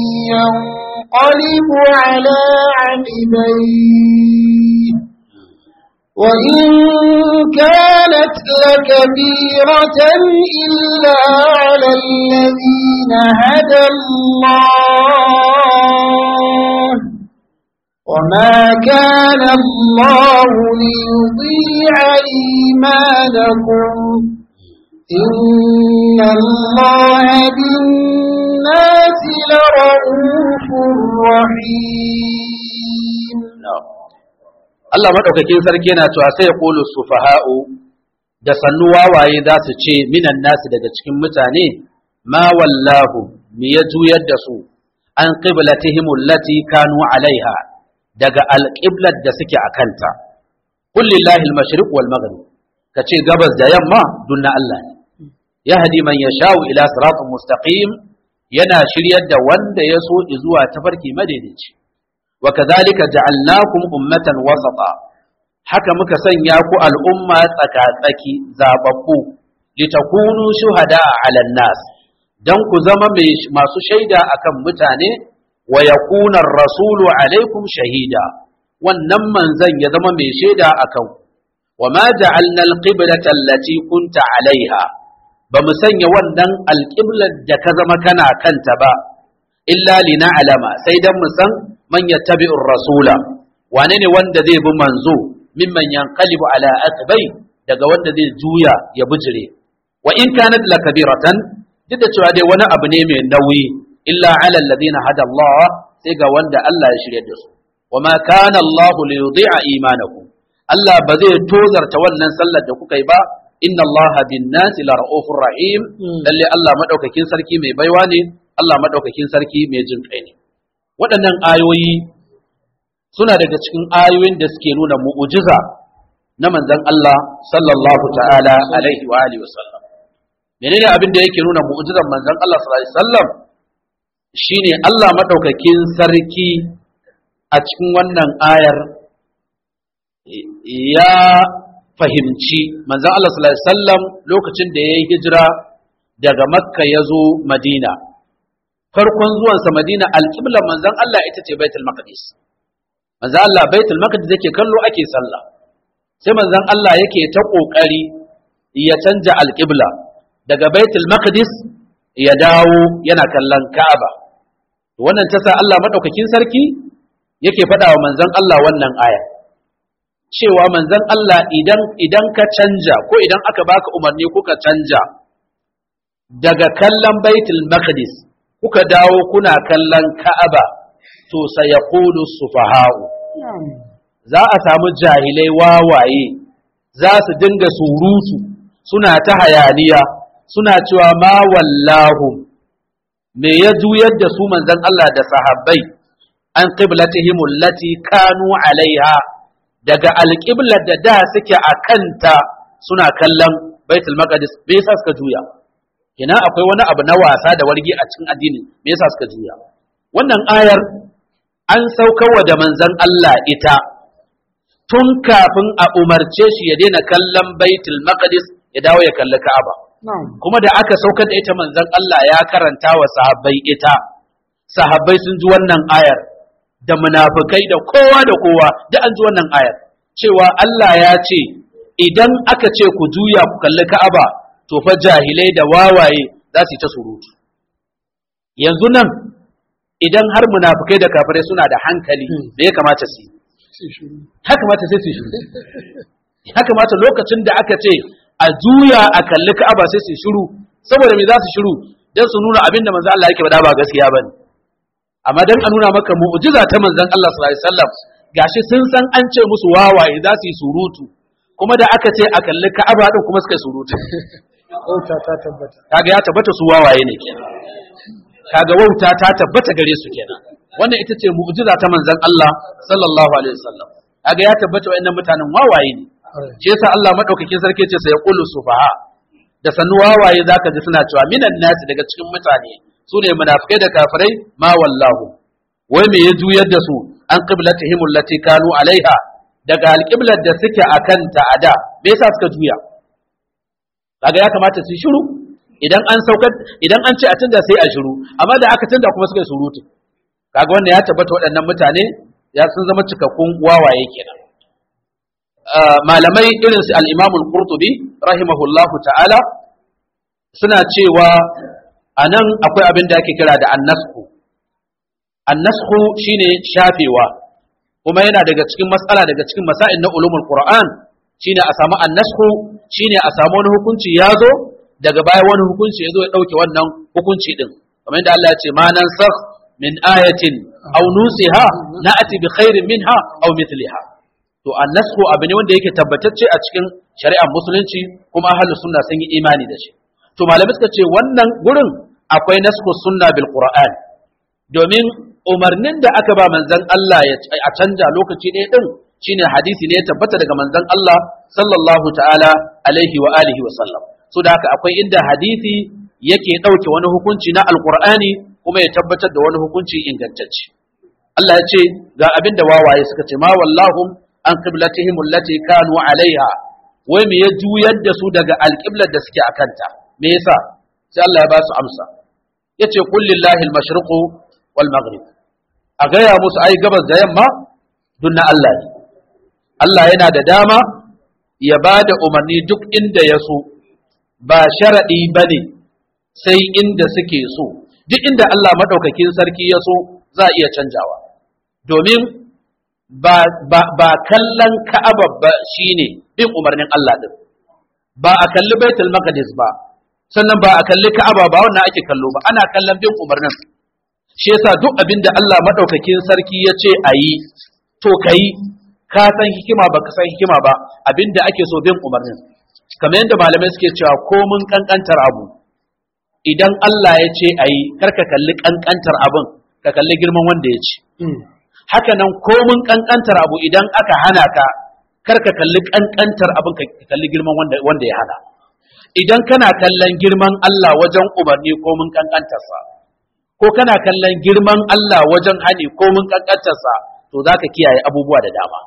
[SPEAKER 2] ينقلب على عقبيه وإن كانت لكبيرة إلا على الذين هدى الله وما كان الله ليضيع إيمانكم إن الله بالناس لرؤوف رحيم
[SPEAKER 1] na'am Allah madaukakin sarki yana cewa sai ya qulu sufaha'u da sannu wawaye za su ce minan nasu daga cikin mutane ma wallahu mi ya juyar da su an qiblatihim allati kanu alaiha daga alqiblat da suke akanta qul lillahi al-mashriq wal maghrib kace gabas da yamma dunna Allah ne yahdi man yasha'u ila siratin mustaqim yana shiryar da wanda ya so zuwa tafarki madaidaici wa kadhalika ja'alnakum ummatan wasata haka muka sanya ku al'umma tsaka-tsaki zababbu litakunu shuhada 'ala nas dan ku zama mai- masu shaida akan mutane wa yakuna ar-rasulu 'alaykum shahida wannan manzon ya zama mai shaida akan ku wa ma ja'alna al-qiblata allati kunta 'alayha ba mu sanya wannan alƙiblar da ka zama kana kanta ba illa lina'lama sai dan mu san man yattabi'ur rasula wane ne wanda zai bi manzo mimman yanqalibu ala aqbai daga wanda zai juya ya bijire wa in kanat lakabiratan duk da cewa dai wani abu ne mai nauyi illa ala alladhina hada Allah sai ga wanda Allah ya shirye da su wa ma kana Allah li yudhi'a imanakum Allah ba zai tozarta wannan sallar da kuka yi ba inna Allah bin nasi la ra'ufur rahim lalle Allah madaukakin sarki mai baiwa ne Allah madaukakin sarki mai jin kai ne waɗannan ayoyi suna daga cikin ayoyin da suke nuna mu'ujiza na manzon Allah sallallahu ta'ala alaihi wa alihi wasallam menene abin da yake nuna mu'ujizar manzon Allah sallallahu alaihi wasallam shine Allah madaukakin sarki a cikin wannan ayar ya fahimci manzon Allah sallallahu alaihi wasallam lokacin da ya yi hijira daga Makka ya zo Madina farkon zuwansa Madina alƙiblar manzon Allah ita ce Baitul Maqdis manzon Allah Baitul Maqdis yake kallo ake sallah sai manzon Allah yake ta kokari ya canja alƙibla daga baitul maqdis ya dawo yana kallon ka'aba wannan ta sa Allah madaukakin sarki yake faɗa wa manzon Allah wannan aya cewa manzon Allah idan idan ka canja ko idan aka baka umarni kuka canja daga kallon baitul maqdis kuka dawo kuna kallon ka'aba to sayaqulu sufaha'u za a samu jahilai wawaye za su dinga surutu suna ta hayaniya suna cewa ma wallahu me ya juyar da su manzon Allah da sahabbai an qiblatihim allati kanu alaiha daga alqiblar da da suke a kanta suna kallon baitul maqdis me yasa suka juya ina akwai wani abu na wasa da wargi a cikin addini me yasa suka juya wannan ayar an saukarwa da manzon Allah ita tun kafin a umarce shi ya daina kallon baitul maqdis ya dawo ya kalli ka'aba kuma da aka saukar da ita manzon Allah ya karanta wa sahabbai ita sahabbai sun ji wannan ayar da munafikai da kowa da kowa da an ji wannan ayar cewa Allah ya ce idan aka ce ku juya ku kalli ka'aba to fa jahilai da wawaye za su yi ta surutu yanzu nan idan har munafikai da kafirai suna da hankali da ya kamata su yi ya kamata sai su shiru ya kamata lokacin da aka ce a juya a kalli ka'aba sai su shiru saboda me za su shiru dan su nuna abin da manzo Allah yake faɗa ba gaskiya bane amma dan a nuna maka mu'jiza ta manzon Allah sallallahu alaihi wasallam gashi sun san an ce musu wawaye za su yi surutu kuma da aka ce a kalli ka'aba din kuma suka yi surutu
[SPEAKER 2] Wauta ta tabbata.
[SPEAKER 1] kaga ya tabbata su wawaye ne kenan kaga wauta ta tabbata gare su kenan wannan ita ce mu'jiza ta manzon Allah sallallahu alaihi wasallam kaga ya tabbata wayannan mutanen wawaye ne shi yasa Allah madaukakin sarki ce sai yaqulu sufaha da sannu wawaye zaka ji suna cewa minan nasi daga cikin mutane su ne munafikai da kafirai ma wallahu wai me ya juyar da su an qiblatihim allati kanu alaiha daga alqiblar da suke akan ta ada me yasa suka juya kaga ya kamata su yi shiru idan an saukar idan an ce a canza sai a shiru amma da aka canza kuma suka yi surutu kaga wannan ya tabbata waɗannan mutane ya sun zama cikakkun wawaye kenan malamai irin su al-Imam al-Qurtubi rahimahullahu ta'ala suna cewa anan akwai abin da ake kira da annasku annasku shine shafewa kuma yana daga cikin matsala daga cikin masail na ulumul Qur'an shine a samu annasku shine a samu wani hukunci ya zo daga baya wani hukunci ya zo ya ɗauke wannan hukunci ɗin kamar yadda Allah ya ce ma nan sakh min ayatin aw nusiha na'ati bi khairin minha aw mithliha to annasku abu ne wanda yake tabbatacce a cikin shari'ar musulunci kuma ahlus sunna sun yi imani da shi to malamai suka ce wannan gurin akwai nasku sunna bil qur'an domin umarnin da aka ba manzon Allah ya a canja lokaci ɗaya din shine hadisi ne ya tabbata daga manzon Allah sallallahu ta'ala alaihi wa alihi wa sallam so da haka akwai inda hadisi yake ɗauke wani hukunci na alqur'ani kuma ya tabbatar da wani hukunci ingantacce Allah ya ce ga abin da wawaye suka ce ma wallahum an qiblatihim allati kanu alaiha wai me ya juyar da su daga alqiblar da suke akanta me yasa sai Allah ya ba su amsa yace qul lillahi al-mashriqu wal maghrib a gaya musu ai gabas da yamma dunna Allah ne Allah yana da dama ya ba da umarni duk inda ya so ba sharaɗi ba ne sai inda suke so duk inda Allah maɗaukakin sarki ya so za a iya canjawa domin ba, ba, kallon ka'aba ba shine bin umarnin Allah ɗin ba a kalli baitul maqdis ba sannan ba a kalli ka'aba ba wannan ake kallo ba ana kallon bin umarnin shi yasa duk abin da Allah maɗaukakin sarki ya ce a yi to ka yi ka san hikima ba ka san hikima ba abin da ake so bin umarnin kamar yadda malamai suke cewa ko mun kankantar abu idan Allah ya ce a yi kar ka kalli kankantar abin ka kalli girman wanda ya ce haka nan ko mun kankantar abu idan aka hana ka kar ka kalli kankantar abin ka kalli girman wanda, wanda ya hana idan kana kallon girman Allah wajen umarni ko mun kankantarsa ko kana kallon girman Allah wajen hani ko mun kankantarsa to za ka kiyaye abubuwa da dama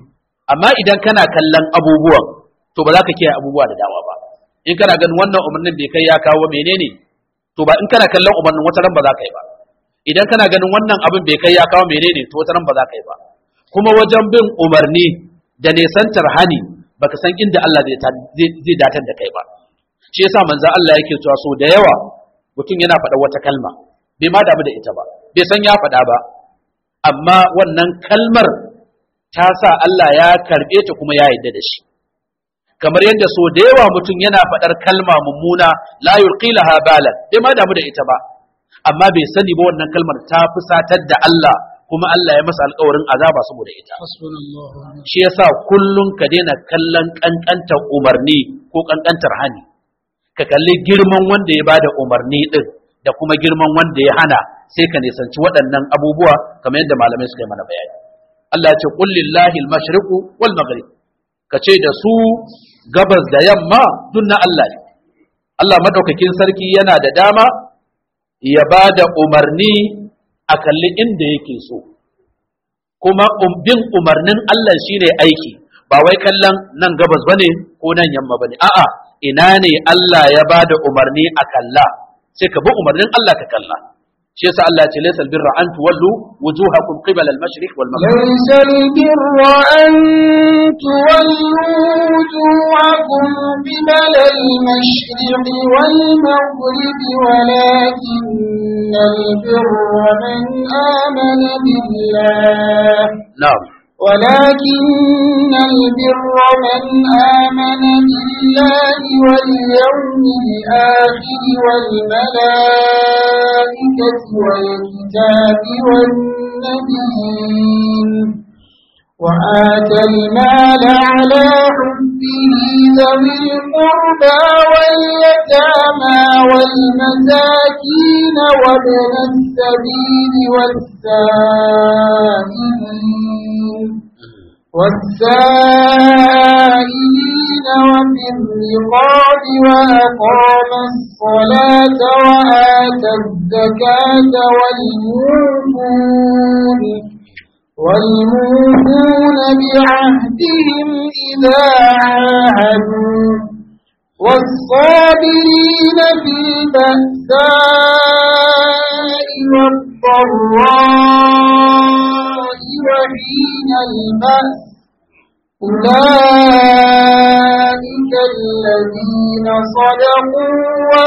[SPEAKER 1] amma idan kana kallon abubuwan to ba za ka kiyaye abubuwa da dama ba in kana ganin wannan umarnin bai kai ya kawo menene to ba in kana kallon umarnin wata ran ba za ka yi ba idan kana ganin wannan abin bai kai ya kawo menene to wata ran ba za ka yi ba kuma wajen bin umarni da nesantar hani baka san inda Allah zai zai datar da kai ba shi yasa manzo Allah yake cewa so da yawa mutum yana faɗa wata kalma bai ma damu da ita ba bai san ya faɗa ba amma wannan kalmar ta sa Allah ya karɓe ta kuma ya yarda da shi kamar yadda so da yawa mutum yana faɗar kalma mummuna la yulqilaha balan bai ma damu da ita ba amma bai sani ba wannan kalmar ta fusatar da Allah kuma Allah ya masa alƙawarin azaba saboda ita shi yasa kullum ka daina kallon kankantar umarni ko kankantar hani ka kalli girman wanda ya bada umarni din da kuma girman wanda ya hana sai ka nisanci waɗannan abubuwa kamar yadda malamai suka yi mana bayani Allah ya ce qul lillahi al-mashriqu wal maghrib ka ce da su gabas da yamma duk na Allah ne Allah madaukakin sarki yana da dama ya bada umarni a kalli inda yake so kuma bin umarnin Allah shine aiki ba wai kallon nan gabas bane ko nan yamma bane a'a ina ne Allah ya bada umarni a kalla sai ka bi umarnin Allah ka kalla shi yasa Allah ya ce laysa albirra an tuwallu wujuhakum qibala al-mashriq wal maghrib
[SPEAKER 2] ليس البر أن تولوا وجوهكم قبل المشرق والمغرب ولكن البر من آمن بالله
[SPEAKER 1] na'am
[SPEAKER 2] ولكن البر من آمن بالله واليوم الآخر والملائكة والكتاب والنبيين وآتى المال على حبه ذوي القربى واليتامى والمساكين وابن السبيل والسائلين والسائلين وفي الرقاب وأقام الصلاة وآتى الزكاة والموفون والموفون بعهدهم إذا عاهدوا والصابرين في البأساء والضراء وحين البأس أولئك الذين صدقوا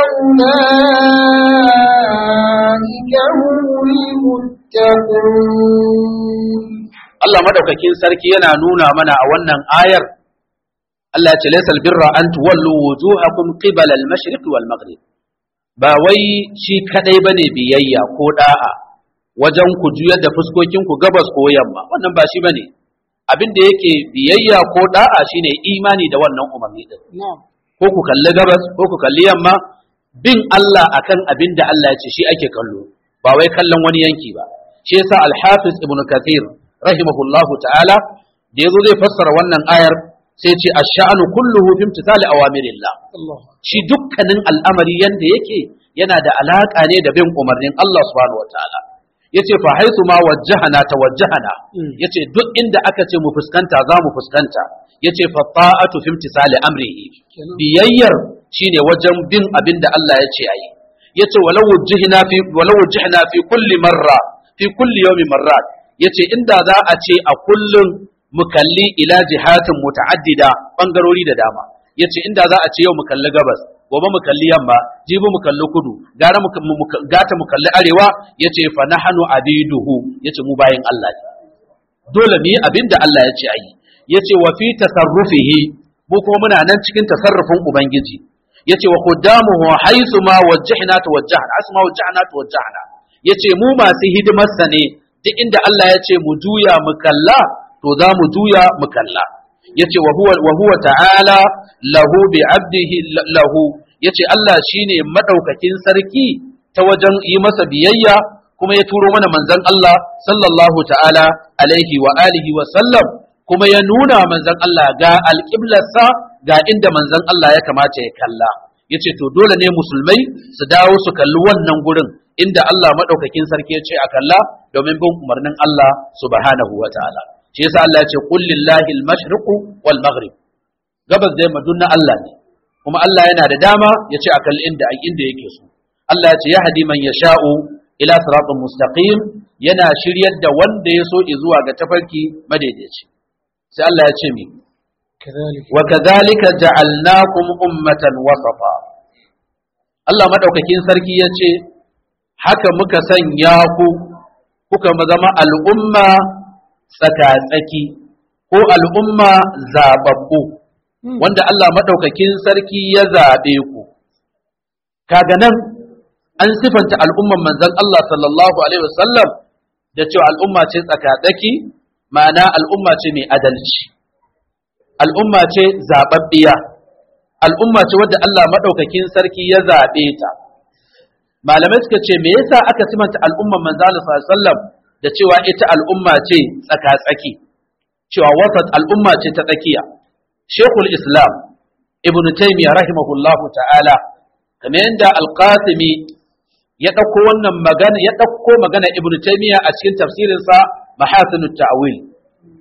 [SPEAKER 2] وأولئك هم المتقون
[SPEAKER 1] Allah madaukakin sarki yana nuna mana a wannan ayar Allah ya ce laysal birra an tuwallu wujuhakum qibala al-mashriq wal maghrib ba wai shi kadai bane biyayya ko da'a wajen ku juyar da fuskokin ku gabas ko yamma wannan ba shi bane abin da yake biyayya ko da'a shine imani da wannan umarni din ko ku kalli gabas ko ku kalli yamma bin Allah akan abin da Allah ya ce shi ake kallo ba wai kallon wani yanki ba shi yasa al-hafiz ibnu kathir rahimahullahu ta'ala da yazo zai fassara wannan ayar sai ce ash-sha'nu kulluhu fi imtithali awamirillah shi dukkanin al'amari yanda yake yana da alaka ne da bin umarnin Allah subhanahu wataala yace fa haisu ma wajjahana tawajjahana yace duk inda aka ce mu fuskanta za mu fuskanta yace fa ta'atu fi imtithali amrihi biyayyar shine wajen bin abin da Allah ya ce ayi yace walau wajjihna fi walau wajjihna fi kulli marra fi kulli yawmin marrat yace inda za a ce a kullum mu kalli ila jihatin muta'addida bangarori da dama yace inda za a ce yau mu kalli gabas gobe mu kalli yamma jibi mu kalli kudu gara mu gata mu kalli arewa yace fa nahnu abiduhu yace mu bayin Allah ne dole mu yi abin da Allah ya ce ayi yace wa fi tasarrufihi mu kuma muna nan cikin tasarrufin ubangiji yace wa quddamuhu haythu ma wajjahna tawajjahna asma wajjahna tawajjahna yace mu masu hidimarsa ne duk inda Allah ya ce mu juya mu kalla to za mu juya mu kalla yace wa huwa wa huwa ta'ala lahu bi abdihi lahu yace Allah shine madaukakin sarki ta wajen yi masa biyayya kuma ya turo mana manzon Allah sallallahu ta'ala alaihi wa alihi wa sallam kuma ya nuna manzon Allah ga alƙiblarsa ga inda manzon Allah ya kamata ya kalla yace to dole ne musulmai su dawo su kalli wannan gurin inda Allah madaukakin sarki ya ce a kalla domin bin umarnin Allah subhanahu wa ta'ala shi yasa Allah ya ce qul lillahi al-mashriq wal maghrib gabas da yamma na Allah ne kuma Allah yana da dama ya ce a kalli inda inda yake so Allah ya ce yahdi man yasha'u ila siratin mustaqim yana shiryar da wanda ya so zuwa ga tafarki madaidaici sai Allah ya ce mi
[SPEAKER 2] كذلك
[SPEAKER 1] wa kadhalika ja'alnakum ummatan wasafa Allah madaukakin sarki yace haka muka sanya ku kuka zama al'umma tsaka-tsaki ko al'umma zababbu wanda Allah madaukakin sarki ya zabe ku kaga nan an sifanta al'umman manzon Allah sallallahu alaihi wasallam da cewa al'umma ce tsaka-tsaki ma'ana al'umma ce mai adalci al'umma ce zaɓaɓɓiya, al'umma ce wadda Allah maɗaukakin sarki ya zaɓe ta. Malamai suka ce, me yasa aka simanta al'umman manzana sallam da cewa ita al'umma ce tsaka-tsaki, cewa wasat al'umma ce ta tsakiya. Shekul Islam, Ibn Taymiyyah rahimahullahu ta'ala, kamar yadda Alƙasimi ya ɗauko wannan magana, ya ɗauko magana Ibn Taymiyyah a cikin tafsirinsa Mahasinut Ta'wil.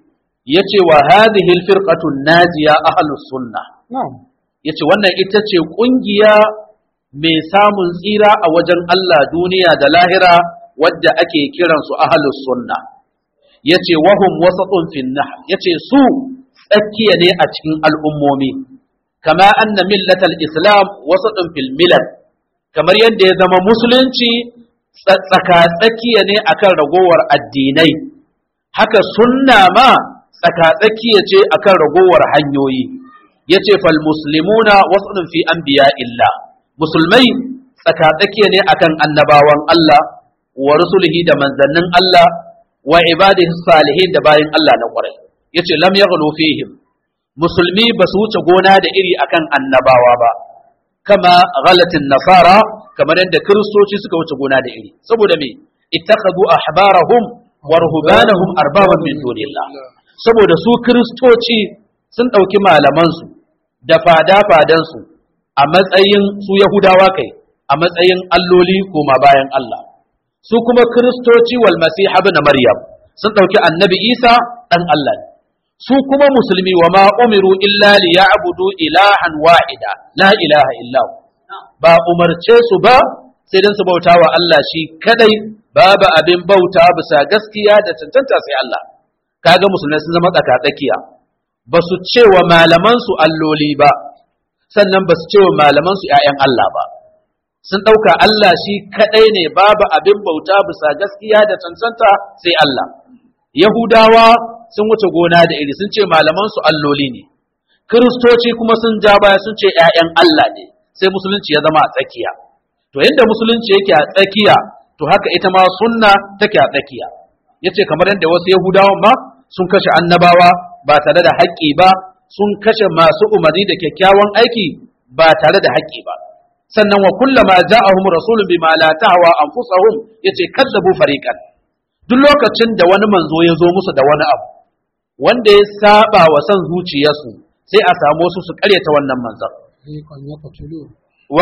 [SPEAKER 1] yace wa hadhihi alfirqatu najiya ahlus sunnah
[SPEAKER 2] نعم
[SPEAKER 1] yace wannan ita ce kungiya mai samun tsira a wajen Allah duniya da lahira wadda ake kiran su ahlus sunnah yace wahum wasatun fin nah yace su tsakiya ne a cikin al'ummomi kama anna millatal islam wasatun fil milal kamar yadda ya zama musulunci tsaka tsakiya ne akan ragowar addinai haka sunna ma tsakatsakiya ce akan ragowar hanyoyi yace fal muslimuna wasu fi anbiya illa musulmai tsakatsakiya ne akan annabawan Allah wa rusulihi da manzannin Allah wa ibadihi salihin da bayin Allah na kwarai yace lam yaghlu fihim musulmi ba su wuce gona da iri akan annabawa ba kama ghalatin nasara kamar yadda kiristoci suka wuce gona da iri saboda me ittakhadhu ahbarahum wa ruhbanahum arbaban min dunillah saboda su kiristoci sun ɗauki malamansu da fada-fadansu a matsayin su Yahudawa kai a matsayin alloli koma bayan Allah su kuma kiristoci wal masiha ibn maryam sun ɗauki annabi isa ɗan Allah ne su kuma musulmi wa ma umiru illa li ya'budu ilahan wahida la ilaha illa hu. ba umarce su ba sai dan su bauta wa Allah shi kadai babu abin bauta bisa gaskiya da cancanta sai Allah kaga musulmai sun zama tsaka tsakiya ba su ce wa malamansu alloli ba sannan ba su ce wa malamansu ‘ya'yan Allah ba sun ɗauka Allah shi kaɗai ne babu abin bauta bisa gaskiya da cancanta sai Allah Yahudawa sun wuce gona da iri sun ce malamansu alloli ne Kiristoci kuma sun ja baya sun ce ‘ya'yan Allah ne sai musulunci ya zama a tsakiya to yadda musulunci yake a tsakiya to haka ita ma sunna take a tsakiya yace kamar yadda wasu Yahudawan ma sun kashe annabawa ba tare da haƙƙi ba sun kashe masu umarni da kyakkyawan aiki ba tare da haƙƙi ba sannan wa kullama ja'ahum rasulun bima la tahwa anfusahum yace kadzabu fariqan duk lokacin da wani manzo ya zo musu da wani abu wanda ya saba wa san zuciyarsu sai a samu su su karyata wannan manzon
[SPEAKER 2] فريقا يقتلون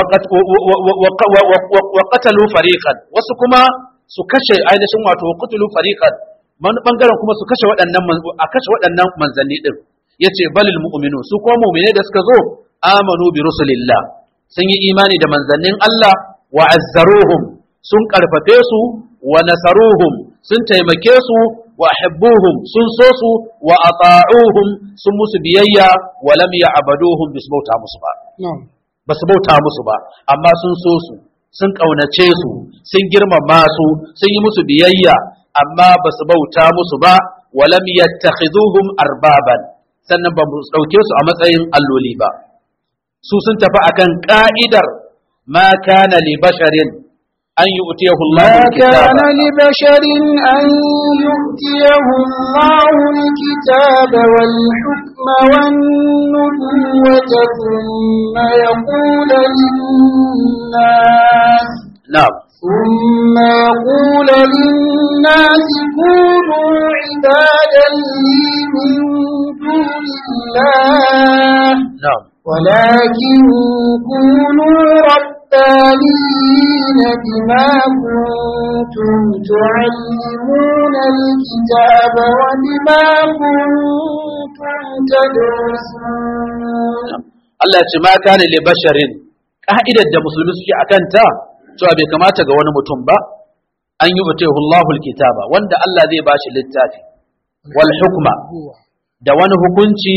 [SPEAKER 1] wa qatalu fariqan wasu kuma su kashe ainihin wato wa qatalu fariqan wani bangaren kuma su kashe waɗannan a kashe waɗannan manzanni din yace balil mu'minu su kuma mu'mine da suka zo amanu bi rusulillah sun yi imani da manzannin Allah wa azzaruhum sun karfafe su wa nasaruhum sun taimake su wa hibbuhum sun so su wa ata'uhum sun musu biyayya wa lam ya'buduhum bisbauta musu ba
[SPEAKER 2] نعم
[SPEAKER 1] ba su bauta musu ba amma sun so su sun ƙaunace su sun girmama su sun yi musu biyayya amma ba su bauta musu ba walam yattakhiduhum arbaban sannan ba mu dauke su a matsayin alloli ba su sun tafi akan ka'idar ma kana li basharin an yu'tiyahu Allahu
[SPEAKER 2] ما كان
[SPEAKER 1] al-kitaba
[SPEAKER 2] لبشر أن يؤتيه الله الكتاب والحكم والنبوة ثم يقول للناس
[SPEAKER 1] na'am
[SPEAKER 2] ثم يقول للناس كونوا عبادا لي من دون الله
[SPEAKER 1] na'am
[SPEAKER 2] ولكن كونوا ربانيين بما كنتم تعلمون الكتاب وبما كنتم تدرسون
[SPEAKER 1] Allah ya ce ma kana li basharin ka'idar da musulmi suke akan ta cewa bai kamata ga wani mutum ba an yi utihu Allahu kitaba wanda Allah zai bashi littafi wal hukma
[SPEAKER 2] هو
[SPEAKER 1] da wani hukunci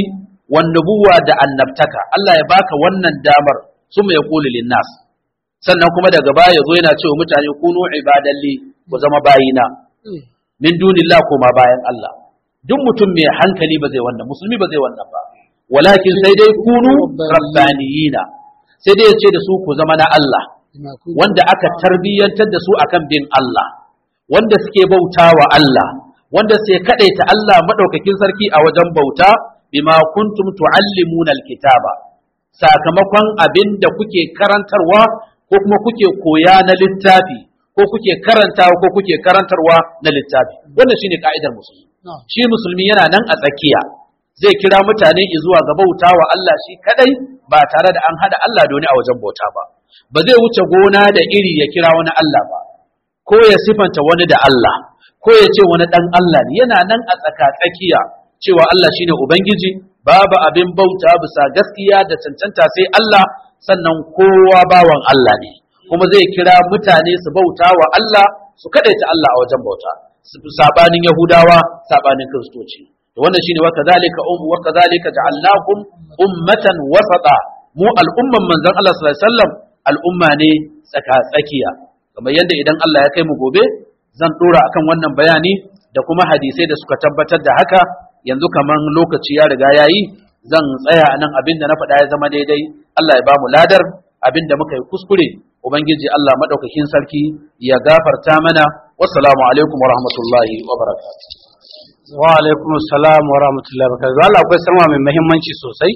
[SPEAKER 1] wan nubuwa da annabtaka Allah ya baka wannan damar summa yaqulu linnas sannan kuma daga baya yazo yana cewa mutane kunu ibadalli ku zama bayina min dunillah kuma bayan Allah duk mutum mai hankali ba zai wannan musulmi ba zai wannan ba walakin sai dai kunu rabbaniyina sai dai ya ce da su ku zama na Allah wanda aka tarbiyyantar da su akan bin Allah wanda suke bauta wa Allah wanda sai kadaita Allah madaukakin sarki a wajen bauta bima kuntum tuallimuna alkitaba sakamakon abin da kuke karantarwa ko kuma kuke koya na littafi ko kuke karantawa ko kuke karantarwa na littafi wannan shine ka'idar musulmi shi musulmi yana nan a tsakiya zai kira mutane zuwa ga bauta wa Allah shi kadai ba tare da an hada Allah da wani a wajen bauta ba ba zai wuce gona da iri ya kira wani Allah ba ko ya sifanta wani da Allah ko ya ce wani dan Allah ne yana nan a tsaka tsakiya cewa Allah shine ubangiji babu abin bauta bisa gaskiya da cancanta sai Allah sannan kowa bawan Allah ne kuma zai kira mutane su bauta wa Allah su kadaita Allah a wajen bauta sabanin Yahudawa sabanin Kiristoci to wannan shine wa kadhalika um wa kadhalika ja'alnakum ummatan wasata mu al'umman manzon Allah sallallahu alaihi wasallam al'umma ne tsaka tsakiya kamar yadda idan Allah ya kai mu gobe zan dora akan wannan bayani da kuma hadisai da suka tabbatar da haka yanzu kaman lokaci ya riga yayi zan tsaya a nan abin da na faɗa ya zama daidai Allah ya bamu ladar abin da muka yi kuskure ubangiji Allah madaukakin sarki ya gafarta mana wassalamu alaikum wa rahmatullahi wa barakatuh
[SPEAKER 3] wa alaikum assalam wa rahmatullahi wa barakatuh Allah akwai sanwa mai muhimmanci sosai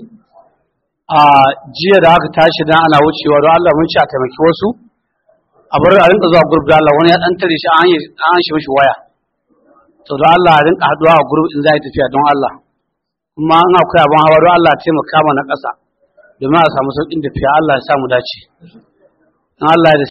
[SPEAKER 3] a jiya da aka tashi dan ana wucewa don Allah mun ci a taimaki wasu a bar a rinka zuwa gurbi da Allah wani ya dan tare shi an an shi mishi waya to don Allah a rinka haduwa a gurbi in za a tafiya don Allah kuma an akwai abin hawa don Allah taimaka mana ƙasa domin a samu sauƙin tafiya Allah ya samu dace in Allah ya